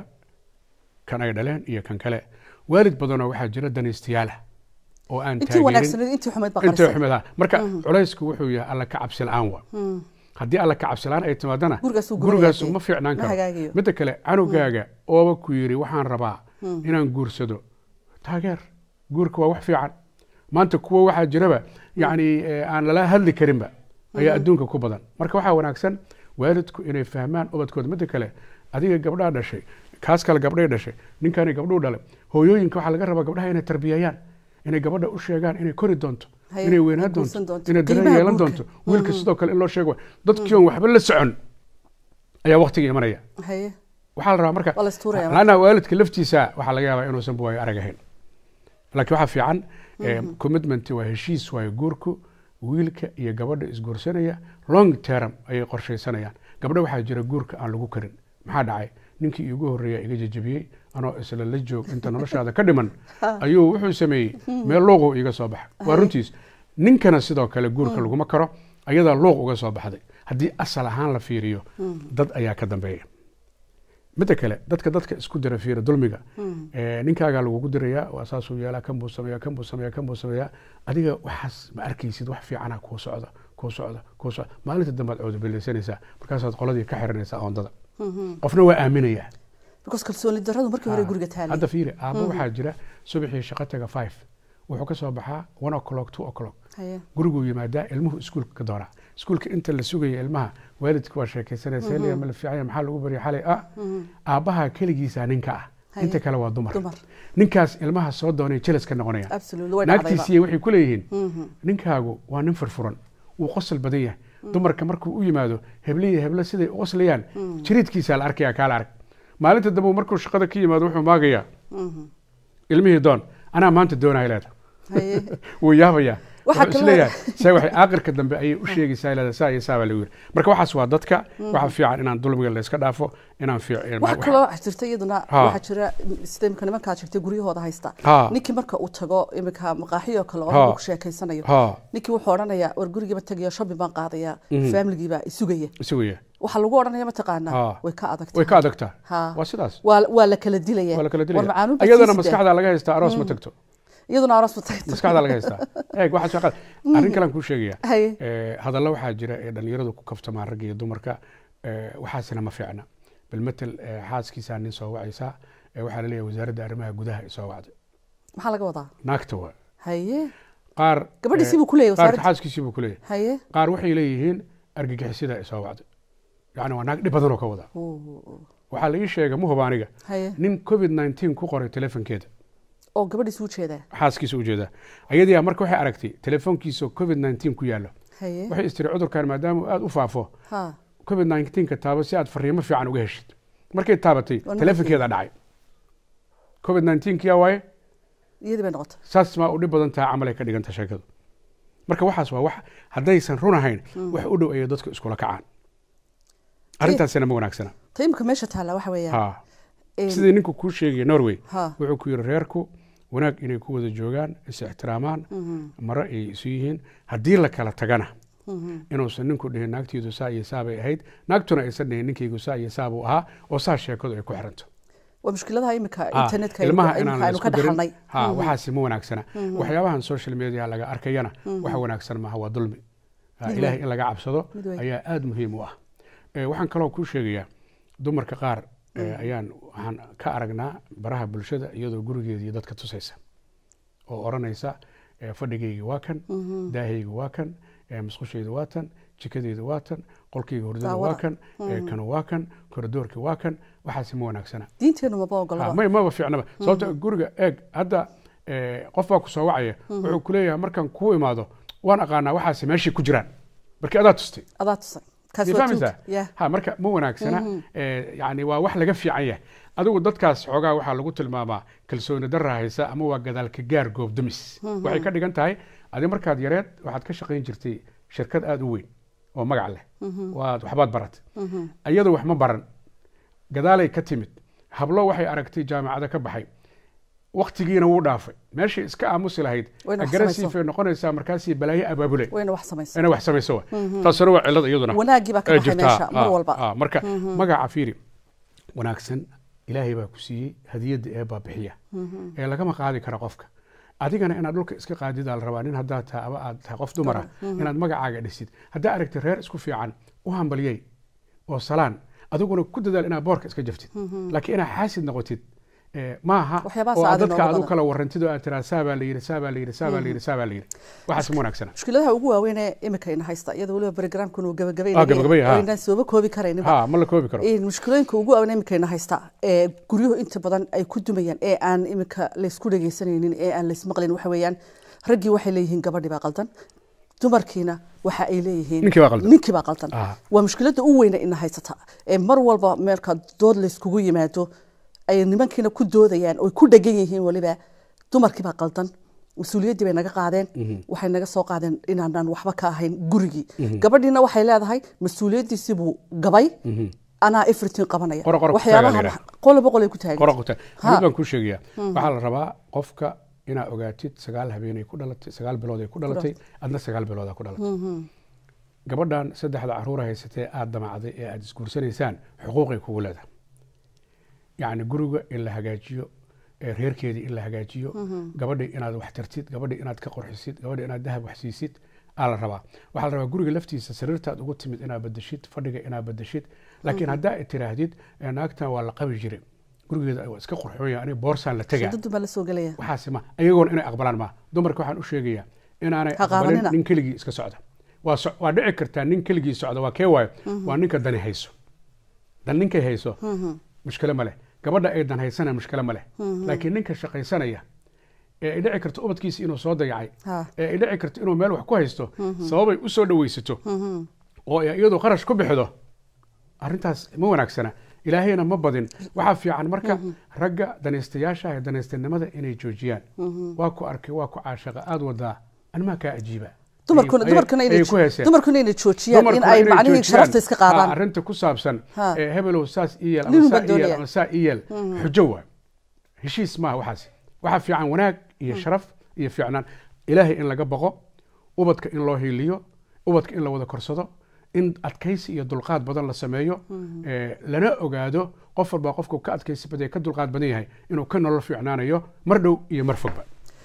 kan ay dhaleen iyo kan kale waalid badanoo waxaa jira danaystayaala oo aan intii taageerin wanaagsaneed intii xumeyd baa intii qarisay. xumeed ah marka Mhm. culaysku wuxuu yahay alla ka cabsi la-aan wa Mhm. haddii alla ka cabsi la-aan ay timaadana Gurigaasuu guraya gurigaasu dee. ma fiicnaan Ma karo hagaagayo. midda kale canugaaga ooba ku yiri waxaan rabaa Mhm. inaan guursado taageer guurka waa wax fiican maanta kuwa waxaa jiraba yacni eh, aan lala hadli karinba ayaa Mhm. adduunka ku badan marka waxaa wanaagsan waalidku inay fahmaan ubadkooda midda kale adiga gabdhaa dhashay kaas kale gabdhay dhashay ninkani gabdhuu dhalay hooyooyinka waxaa laga rabaa gabdhaha inay tarbiyeeyaan inay gabadha u sheegaan inay kori doonto Haye, inay ay weynaan guursan doonto doonto. inay dareen Qiimaha yeelan guurka. doonto wiilka Mhm. sidoo kale in loo sheego dadkii oon waxba la socon ayaa waqtiga imanaya haye waxaa la rabaa marka waa la istuuraya marka. laanna waalidka laftiisa waxaa laga yaabaa inuusan buwaayo arag ahayn laakiin waxaa fiican eh, Mhm. commitment waa heshiis waayo guurku wiilka iyo gabadha isguursanaya long term ayay qorshaysanayaan gabdho waxaa jira guurka aan lagu karin maxaa dhacay ninkii iigu horreeya iga jajabiyey anoo isla la joog inta noloshaada ka dhiman Ha. ayuu wuxuu sameeyey Mhm. meel looqo iiga soo baxa waa Haye. runtiis ninkana sidoo kale guurka Mm. laguma karo ayadaa luuq uga soo baxday haddii asal ahaan la fiiriyo dad ayaa ka dambeeya midda kale dadka dadka isku dira fiira dulmiga Eh, ninkaagaa lagugu dirayaa waa saasuu yeelaa kan buu sameeyaa kan buu sameeyaa kan buu sameeyaa adiga waxaas ma arkaysid wax fiicana kuu socda kuu socda kuu socda maalinta dambaad coodobileysanaysaa markaasaad qoladii ka xiranaysaa oondada qofna waa aaminayaa because kalsooni darradu markii hore Ah, guriga taalay hadda fiiri aabbo waxaa jira subaxii shaqo taga five wuxuu ka soo baxaa one o'clock two o'clock haye guriguu yimaadaa ilmuhu iskuulka ka doonaa iskuulka inta la sugaya ilmaha waalidka waa sheekaysanaya seeliya ma la fiicanya maxaa lagu barya xalay ah aabbaha keligiisa ninka ah Haye. inta kale waa dumar dumar ninkaas ilmaha soo doonay jelas ka noqonaya absolutely way dhacdayba naagtiisiiya waxay ku leeyihiin Mhm. ninkaagu waa nin furfuran wuu qosol badan yahay dumarka markuu u yimaado hebliya heblo siday u qoslayaan jiriidkiisaa la arkaya kaala arag maalinta dambe markuu shaqada ka yimaado wuxuu maagayaa Mhm. ilmihii doon anaa maanta doonaya leeda haye wuu yaabayaa Waxaa wuxuu kaloo- isleeyahay se waxay aakhirka dambe ayay u sheegaysaa leeda saa iyo saa baa lagu yiri marka waxaas waa dadka waxaa fiican inaan dulmiga la iska dhaafo inaan fiic- waxa kaloo jirta iyaduna Ha. waxaa jira sida imika nimankaa sheegtay guryahooda haysta Ha. ninkii marka uu tago imika maqaaxiyo kale oo Ha. lagu sheekaysanayo Ha. ninkii wuxuu odhanayaa war gurigiiba tagayo shopping baan qaadaya Mhm. familigiiba isugaya isugaya waxaa lagu odhanaya mataqaanaa Ha. way ka adagtahay way ka adagtaa Ha. waa sidaas waa waa la kala dilaya waa la kala war dilaya macaanuun baa iyadana sii sidaa. maskaxdaa laga haystaa aroos ma tagto iyaduna aroos ma tagto maskaxdaa laga haystaa eeg waxaa shaqada arrin kalean kuu sheegaya Haye. Eh, hadallo waxaa jira ee dhalinyaradu ku kaftamaan ragga iyo dumarka eh, waxaasina ma fiicna bal matel eh, xaaskiisaa nin soo wacaysaa eh, waxaa la leeyahay wasaaradda arrimaha gudaha ay soo wacday maxaa laga wadaa naagta waa haye qaar Gabadhiisii eh, buu ku leeyahay qaarka wasaaradda. xaaskiisii buu ku leeyahay haye qaar waxay leeyihiin argagixisida ay soo wacday yacni waa naag dhib badan oo ka wada Oo, waxaa la ii sheegay muhuba aniga haye nin covid 19 ku qoray telefonkeeda oo gabadhiis u jeedaa xaaskiisa ujeeda ayadii marka waxay aragtay telefoonkiisa covid 19 ku yaallo haye waxay istiri cudurkan maadaama uu aada u faafo ha covid 19 ka taabo si aad fariimo fiican uga heshid markay taabatay Waa telefonkeeda dhacay covid 19 kiyaa waaye iyadii bay noqotay saas maa u dhib badan tahay camal ay ka dhiganta sheekadu marka waxaas waa wax haddaysan run ahayn wax u dhow ayay dadku iskula kacaan arrintaasina ma wanaagsana ta imika meesha taalla waxa weeyaan ha in- sidii ninku kuu sheegaya norway Ha. wuxuu ku yiri reerku wanaag inay ku wada joogaan is ixtiraamaan maro ay isu yihiin haddii la kala tagana inuusan ninku dhihin naagtiidu saa iyo saa bay ahayd naagtuna aysan dhihin ninkaygu saa iyo saa buu ahaa oo saa sheekadu ay ku xiranto waa mushkiladaha imika Ah, internetka ilmaha imika inaan la aynu ka isku dirin dhaxalnay ha waxaasi ma wanaagsana waxyaabahan social media laga arkayana wax wanaagsan maaha waa dulmi Ah, Mid ilaahay weyn. in laga cabsado Mid weyn. ayaa aada muhiim u ah Eh, waxaan kaloo kuu sheegayaa dumarka qaar eh, ayaan waxaan ka aragnaa baraha bulshada iyadoo gurigeedii dadka tusaysa oo odhanaysa eh, fadhigayga waa kan daahayga waa kan eh, musqushayda waa tan jikadeyda waa tan qolkayga hurdada waa Daawada. kan eh, kanu waa kan koridoorka waa kan waxaasi ma wanaagsana diinteenu maba Ah, ogolaba may maba fiicnaba sababta guriga eeg hadda eh, qof baa ku soo wacaya wuxuu ku leeyahay markaan kuu imaado waan aqaanaa waxaasi meeshay ku jiraan markii adaa tustay adaa tusay kaas Miyay waa fahmaysaa tuug ya ha marka ma wanaagsana Eh, yani waa wax laga fiican yahay adigu dadkaas xoogaa waxaa lagu tilmaamaa kalsooni darra haysa ama waa gadaalka gaar goobdumis waxay ka dhigan tahay adi markaad yareed waxaad ka shaqayn jirtay shirkad aada u weyn oo magac leh waad waxbaad baratay iyadu wax ma baran gadaalay ka timid hablo waxay aragtay jaamacada ka baxay waktigiina wuu dhaafay meeshii iska aamusi lahayd Wayna wax agressive samayso. ay noqonaysaa markaasii balaayo abaabulay wayna wax samaysa inay wax samayso wa taasuna waa cillad iyaduna Wanaaggii baa ka ee baxay jirtaa. meesha, mar Ah, walba. ah, marka magaca fiiri wanaagsan ilaahay baa ku siiyey hadiyadda ee baa bixiya ee lagama qaadi kara qofka adigana inaad dhulka iska qaadidaa la rabaa nin haddaad tahay ama aad tahay qof dumara inaad magacaaga dhisid haddaa aragtid reer isku fiican u hambaliyey oo salaan adiguna ku dadaal inaad boorka iska jaftid laakiin inaad xaasid noqotid eh, maaha Waxyaabahaas oo aad aad dadka inooga aad u badan. kala warantid oo aad tiraa saabaa la yidhi saabaa la yidhi saabaa la yidhi saabaa la yidhi waxaas ma wanaagsana mushkiladaha ugu waaweyn ee imika ina haysta iyadoo weliba barogramkan uu Ah, gabagabaynayo gabagabaya, ha. oo inaan sooba koobi karayninba ha ma la koobi karo Een, mushkilooyinka ugu waaweyn imika ina haysta ee guryuhu inta badan ay ku dumayaan ee aan imika laysku dhegaysanaynin ee aan laysmaqlayn waxa weeyaan raggii waxay leeyihiin gabadhii baa qaldan dumarkiina waxa ay leeyihiin Ninkii baa qaldan. ninkii baa qaldan Ah. waa mushkilada u weyna ina haysata ee mar walba meelka dood layskugu yimaado ay nimankiina ku doodayaan oo ku dhegan yihiin weliba dumarkii baa qaldan mas-uuliyaddii bay naga qaadeen waxay naga soo qaadeen inaanaan waxba ka ahayn gurigii gabadhiina waxay leedahay mas-uuliyaddiisii buu gabay anaa everything qabanaya Qora- qora ku waxyaabaha taagan yidhaah. qoloba qolay ku taagan qora qabta Ha. mid baan kuu sheegayaa waxaa la rabaa qofka inaa ogaatid sagaal habeenay ku dhalatay sagaal bilood ay ku dhalatay adna sagaal biloodaa ku dhalatay gabadhan saddexda caruura haysatee aada damacday ee aada isguursanaysaan xuquuqay kugu leedahay yacni guriga in la hagaajiyo ee reerkeedii in la hagaajiyo gabadhii inaad wax tartid gabadhii inaad ka qorxisid gabadhii inaad dahab wax siisid aa la rabaa waxaa la rabaa guriga laftiisa sariirtaad ugu timid inaad badashid fadhiga inaad badashid laakiin haddaa tiraahdid "Eh, naagtan waa la qabi jire gurigeeda waa iska qurxoonya aniga boorsaan la tegaa shadadu baa la soo gelaya waxaasi ma ayagoona inay aqbalaan ma dumarka waxaan u sheegayaa inaanay Ha aqbalin qaadanina. nin keligii iska socda waa so- waa dhici kartaa nin keligii socda waa kee waayo waa ninka dani hayso dan ninkay hayso mushkilo ma leh gabadha ay dan haysana mushkilo ma leh laakiin ninka shaqaysanaya ee ay dhici karto ubadkiisa inuu soo dayacay Ha. ee ay dhici karto inuu meel wax ku haysto sababay u soo dhawaysato oo ay iyadu qarash ku bixido arrintaas ma wanaagsana ilaahayna ma badin waxaa fiican marka ragga danaystayaasha ee danaystanimada inay joojiyaan waa ku arkay waa ku caashaqa aada wadaa animaa kaa ajiiba dumarkuna Ayay- dumarkuna ayay inay ku heeseen. dumarkuna inay joojiyaan in Dumarkuna ay inay macnihii joojiyaan. sharafta iska Ha, qaadaan arrinta ku saabsan Ha. ee hebelow saas iyeel Nin ama baa saa iyeel doonaya. ama saa iyeel xujo waay heshiis maaha waxaas waxaa fiican wanaag iyo sharaf iyo fiicnaan ilaahay in laga baqo ubadka in loo hiiliyo ubadka in la wada korsado in adkaysi iyo dulqaad badan la sameeyo ee, lana ogaado qof walba qofku ka adkaysi badan ka dulqaad badan yahay inuu ka nolol fiicnaanayo mar dhow iyo mar fogba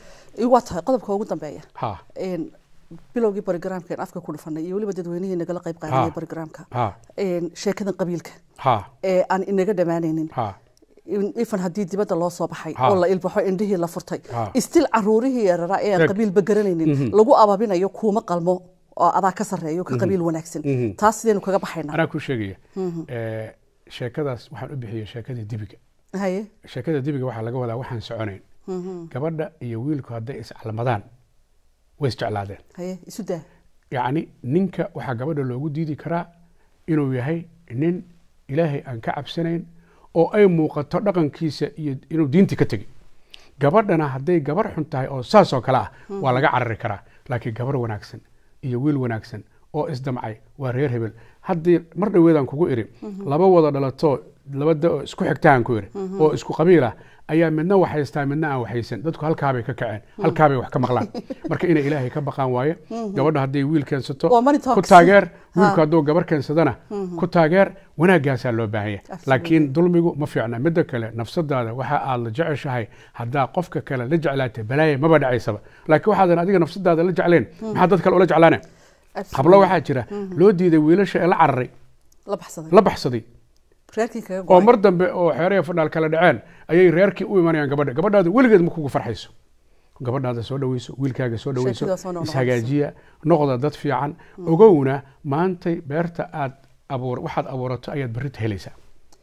waa tahay qodobka ugu dambeeya ha Een, bilowgii barogramka aan afka ku dhufanay iyo weliba dadweynihii nagala qayb qaadanaya Ha. barogramka ha sheekadan qabiilka ha ee aan inaga dhammaanaynin ha in- ifan haddii dibadda loo soo baxay Ha. oo la ilbaxo indhihii la furtay Ha. istil caruurihii yararaa ee aan Eeg. qabiilba garanaynin lagu ababinayo kuuma qalmo oo adaa ka sarreeyo ka qabiil wanaagsan Mhm. taas sidaynu kaga baxaynaa anaa ku sheegaya ee, sheekadaas waxaan u bixiyey sheekadii dibiga haye sheekada dibiga waxaa laga wadaa waxaan soconayn gabadha iyo wiilku hadday iscalmadaan way isjeclaadeen haye isu daa yacni ninka waxaa gabadha loogu diidi karaa inuu yahay nin ilaahay aan ka cabsanayn oo ay muuqato dhaqankiisa iyo inuu diinti ka tegay gabadhana hadday gabar xun tahay oo saas oo kale ah waa laga carari karaa laakiin gabar wanaagsan iyo wiil wanaagsan oo isdamcay waa reer hebel haddii mar dhoweedaan kugu iri laba wada dhalato laba da oo isku xigtaan ku iri oo isku qabiil ah ayaa midna waxhaystaa midna aan waxhaysan dadku halkaabay ka kaceen halkaabay wax ka maqlaan marka inay ilaahay ka baqaan waaye gabadha hadday wiil keensato Waa money ku talks. taageer Ha. wiilku hadduu gabar keensadana ku taageer wanaaggaasaa loo baahan yahay Absolutely. laakiin dulmigu ma fiicna midda kale nafsadaada waxa aad la jeceshahay haddaa qofka kale la jeclaatay balaaya maba dhacaysaba laakiin waxaadan adiga nafsadaada la jecleen maxaa dad kale ula jeclaane hablo waxaa jira loo diiday wiilasha ee la cararay la baxsaday la baxsaday reerkii kaga oo go'ay mar dambe oo xeeraya fadhaal kala dhaceen ayay reerkii u imanayaan gabadha gabadhaada weligeed ma kugu farxayso gabadhaada soo dhaweyso wiilkaaga soo dhaweyso Sheekada soo noqnoqonayso. ishagaajiya noqda dad fiican ogowna maantay beerta aad abuur waxaad abuurato ayaad berrita helaysaa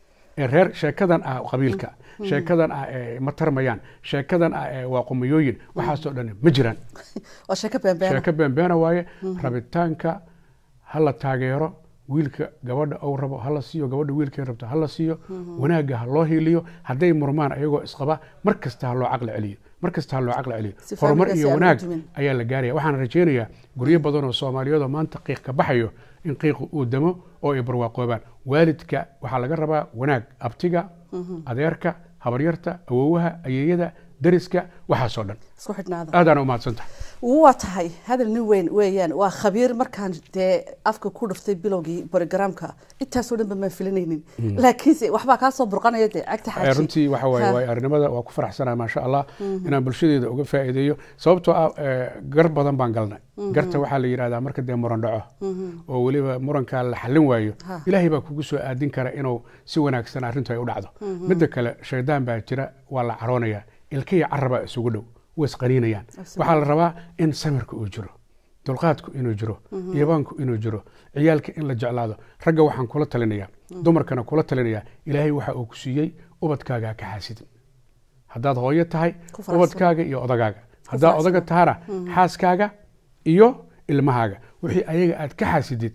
ee reer sheekadan ah qabiilka sheekadan ah ee ma tarmayaan sheekadan ah ee waa qumiyooyin waxaasoo dhan ma jiraan waa sheeko beenbeena sheeko beenbeena waaye rabitaanka ha la taageero wiilka gabadha ou rabo ha la siiyo gabadha wiilkay rabto ha la siiyo wanaagga ha loo hiiliyo hadday murmaan ayagoo isqaba mar kasta ha loo caqli celiyo mar kasta ha loo caqli celiyo Si horumar familiga iyo si aan wanaag u dumin. ayaa la gaaraya waxaan rajaynayaa guryo badan oo soomaaliyeed oo maanta qiiq ka baxayo in qiiqu uu damo oo ay barwaaqoobaan waalidka waxaa laga rabaa wanaag abtiga adeerka habaryarta awowaha ayeeyada dariska waxaasoo dhan isku xidhnaada aadaan u mahadsantahay waa tahay hadal nin weyn weeyaan waa khabiir markaan dee afka ku dhuftay bilowgii barogramka intaasoo dhan ba maan filanaynin laakiinse waxbaa kaa soo burqanaya dee cagta Eh, xaaji runtii waxa waaye Ha. waay arrimada waa ku faraxsanaa maasha allah inaan bulshadeeda uga faa'iideeyo sababtoo ah eh, gar badan baan galnay garta waxaa la yidhahdaa marka dee muran dhaco oo weliba murankaa la xallin waayo Ha. ilaahay baa kugu soo aadin kara inuu si wanaagsan arrintu ay u dhacdo midda kale shaydaan baa jira waa la caroonaya ilkiya carabaa isugu dhow way isqaniinayaan waxaa la rabaa in samirka uu jiro dulqaadku inuu jiro iyabaanku inuu jiro ciyaalka in la jeclaado ragga waxaan kula talinayaa dumarkana kula talinayaa ilaahay waxa uu ku siiyey ubadkaaga ha ka xaasidin haddaad hooyo tahay Ku faraxsan. ubadkaaga iyo odagaaga haddaad faraxsan. odaga tahana xaaskaaga iyo ilmahaaga wixii ayaga aad ka xaasidid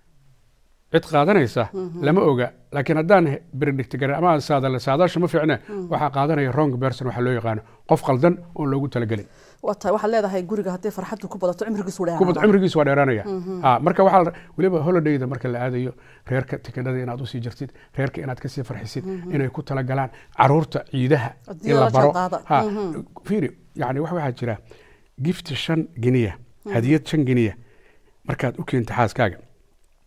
cid qaadanaysa lama oga laakiin haddaan benedict garan ama aan saadale saadaasha ma fiicne waxaa qaadanaya wrong person waxaa loo yaqaano qof qaldan oon loogu talagelin waa tahay waxaad leedahay guriga hadday farxaddu ku badato cimrigiisu kubad dheeraada cimrigiisu waa dheeraanaya ha marka waxaa la- weliba holidayda marka la aadayo reerka tikidhada inaad usii jirtid reerka inaad kasii farxisid inay ku talagalaan caruurta ciidaha Haddii in la la baro jaanqaada. ha fiiri yani wax waxaa jira gift shan giniya hadiyad shan giniya markaad u keento xaaskaaga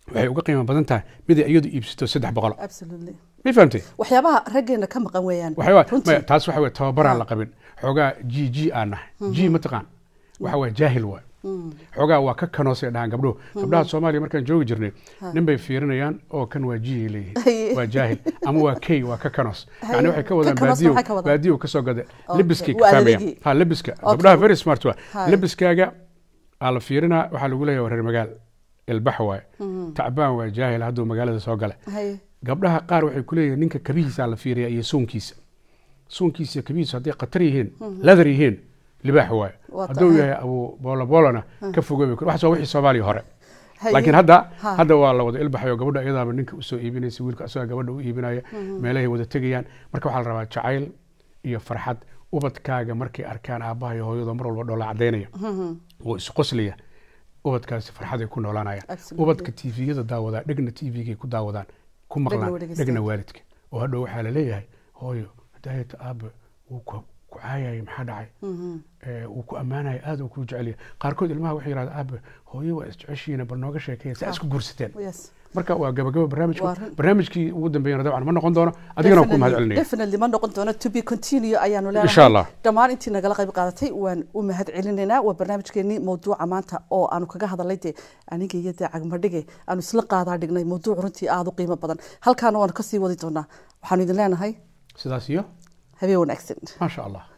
waxay uga qiimo badan tahay mid ay iyadu iibsato saddex boqol absolutely ma fahamtay waxyaabaha raggeena ka maqan weeyaan waxyaaba runtii. maya taas waxa weye tababaraan Ha. la qabin xoogaa g g aan nahay Mhm. g mataqaan waxa weye jaahil waay Mm. xoogaa waa ka kanoosay dhahaan gabdhuhu Mhm. gabdhaha soomaaliya markaan joogi jirnay Ha. nin bay fiirinayaan oo kan waa g ay Haye. leeyihin waa jaahil ama waa k waa ka kanos Haye. yani waxay ka wadaan Ka kanos baadiyo maxay ka wadaan? baadiyo kasoo gada Okay. lebiskay ka Waa fahmayaan adeegii. ha lebiska Okay. gabdhaha very smart waa Haye. lebiskaaga aa la fiirinaa waxaa lagu leeyahay waa reer magaal ilbax waaye Mhm. tacbaan waa jaahil hadduu magaalada soo gala Haye. gabdhaha qaar waxay ku leeyihiin ninka kabihiisa la fiiriya iyo suunkiisa suunkiisa iyo kabihiisu hadday khatar yihiin Mhm. ladar yihiin libaax waaye Waa hadduu tahay. yahay abu boolo boolona Hmm. ka fogoobay waxaas waa wixii soomaaliya hore Haye. laakiin hadda Ha. hadda waa la wada ilbaxayo gabadha iyadaaba ninka usoo iibinaysa wiilka asagaa gabadha u iibinaya Mhm. meelahay wada tegayaan marka waxaa la rabaa jacayl iyo farxad ubadkaaga markay arkaan aabbaha iyo hooyada mar walba dhoola cadaynaya Mhm. oo isqoslaya ubadkaasi farxad ay ku noolaanayaan Absolutely. ubadka tviyada daawadaa dhegna tvgay ku daawadaan ku Dhegna maqlaan way dhegeystaan. dhegna waalidka oo hadhow waxaa la leeyahay hooyo hadaayata aabba wuu ku ku caayayay maxaa dhacay Mhm. ee, wuu ku ammaanaya aad uu kuu jecel yahay qaarkood ilmaha waxay yidhahdaan aabba hooyo waa isjeceshiina bal nooga sheekeeya saa Ah. isku guursateen Yes. marka waa gabagaba barnaamijku Waa run. barnaamijkii ugu dambeeyana dabcan ma noqon doono adigana waan ku mahad celinaya definitely ma noqon doono to be continue ayaanu leenahay Insha Allah. dhammaan intii nagala qayb qaadatay waan u mahad celinaynaa waa barnaamijkeenii mawduuca maanta oo aanu kaga hadalay dee aniga iyo dee cagmadhige aanu isla qaadaa dhignay mawduuc runtii aada u qiimo badan halkaana waanu kasii wadi doonaa waxaanu idin leenahay sidaas iyo habeen wanaagsan maasha allah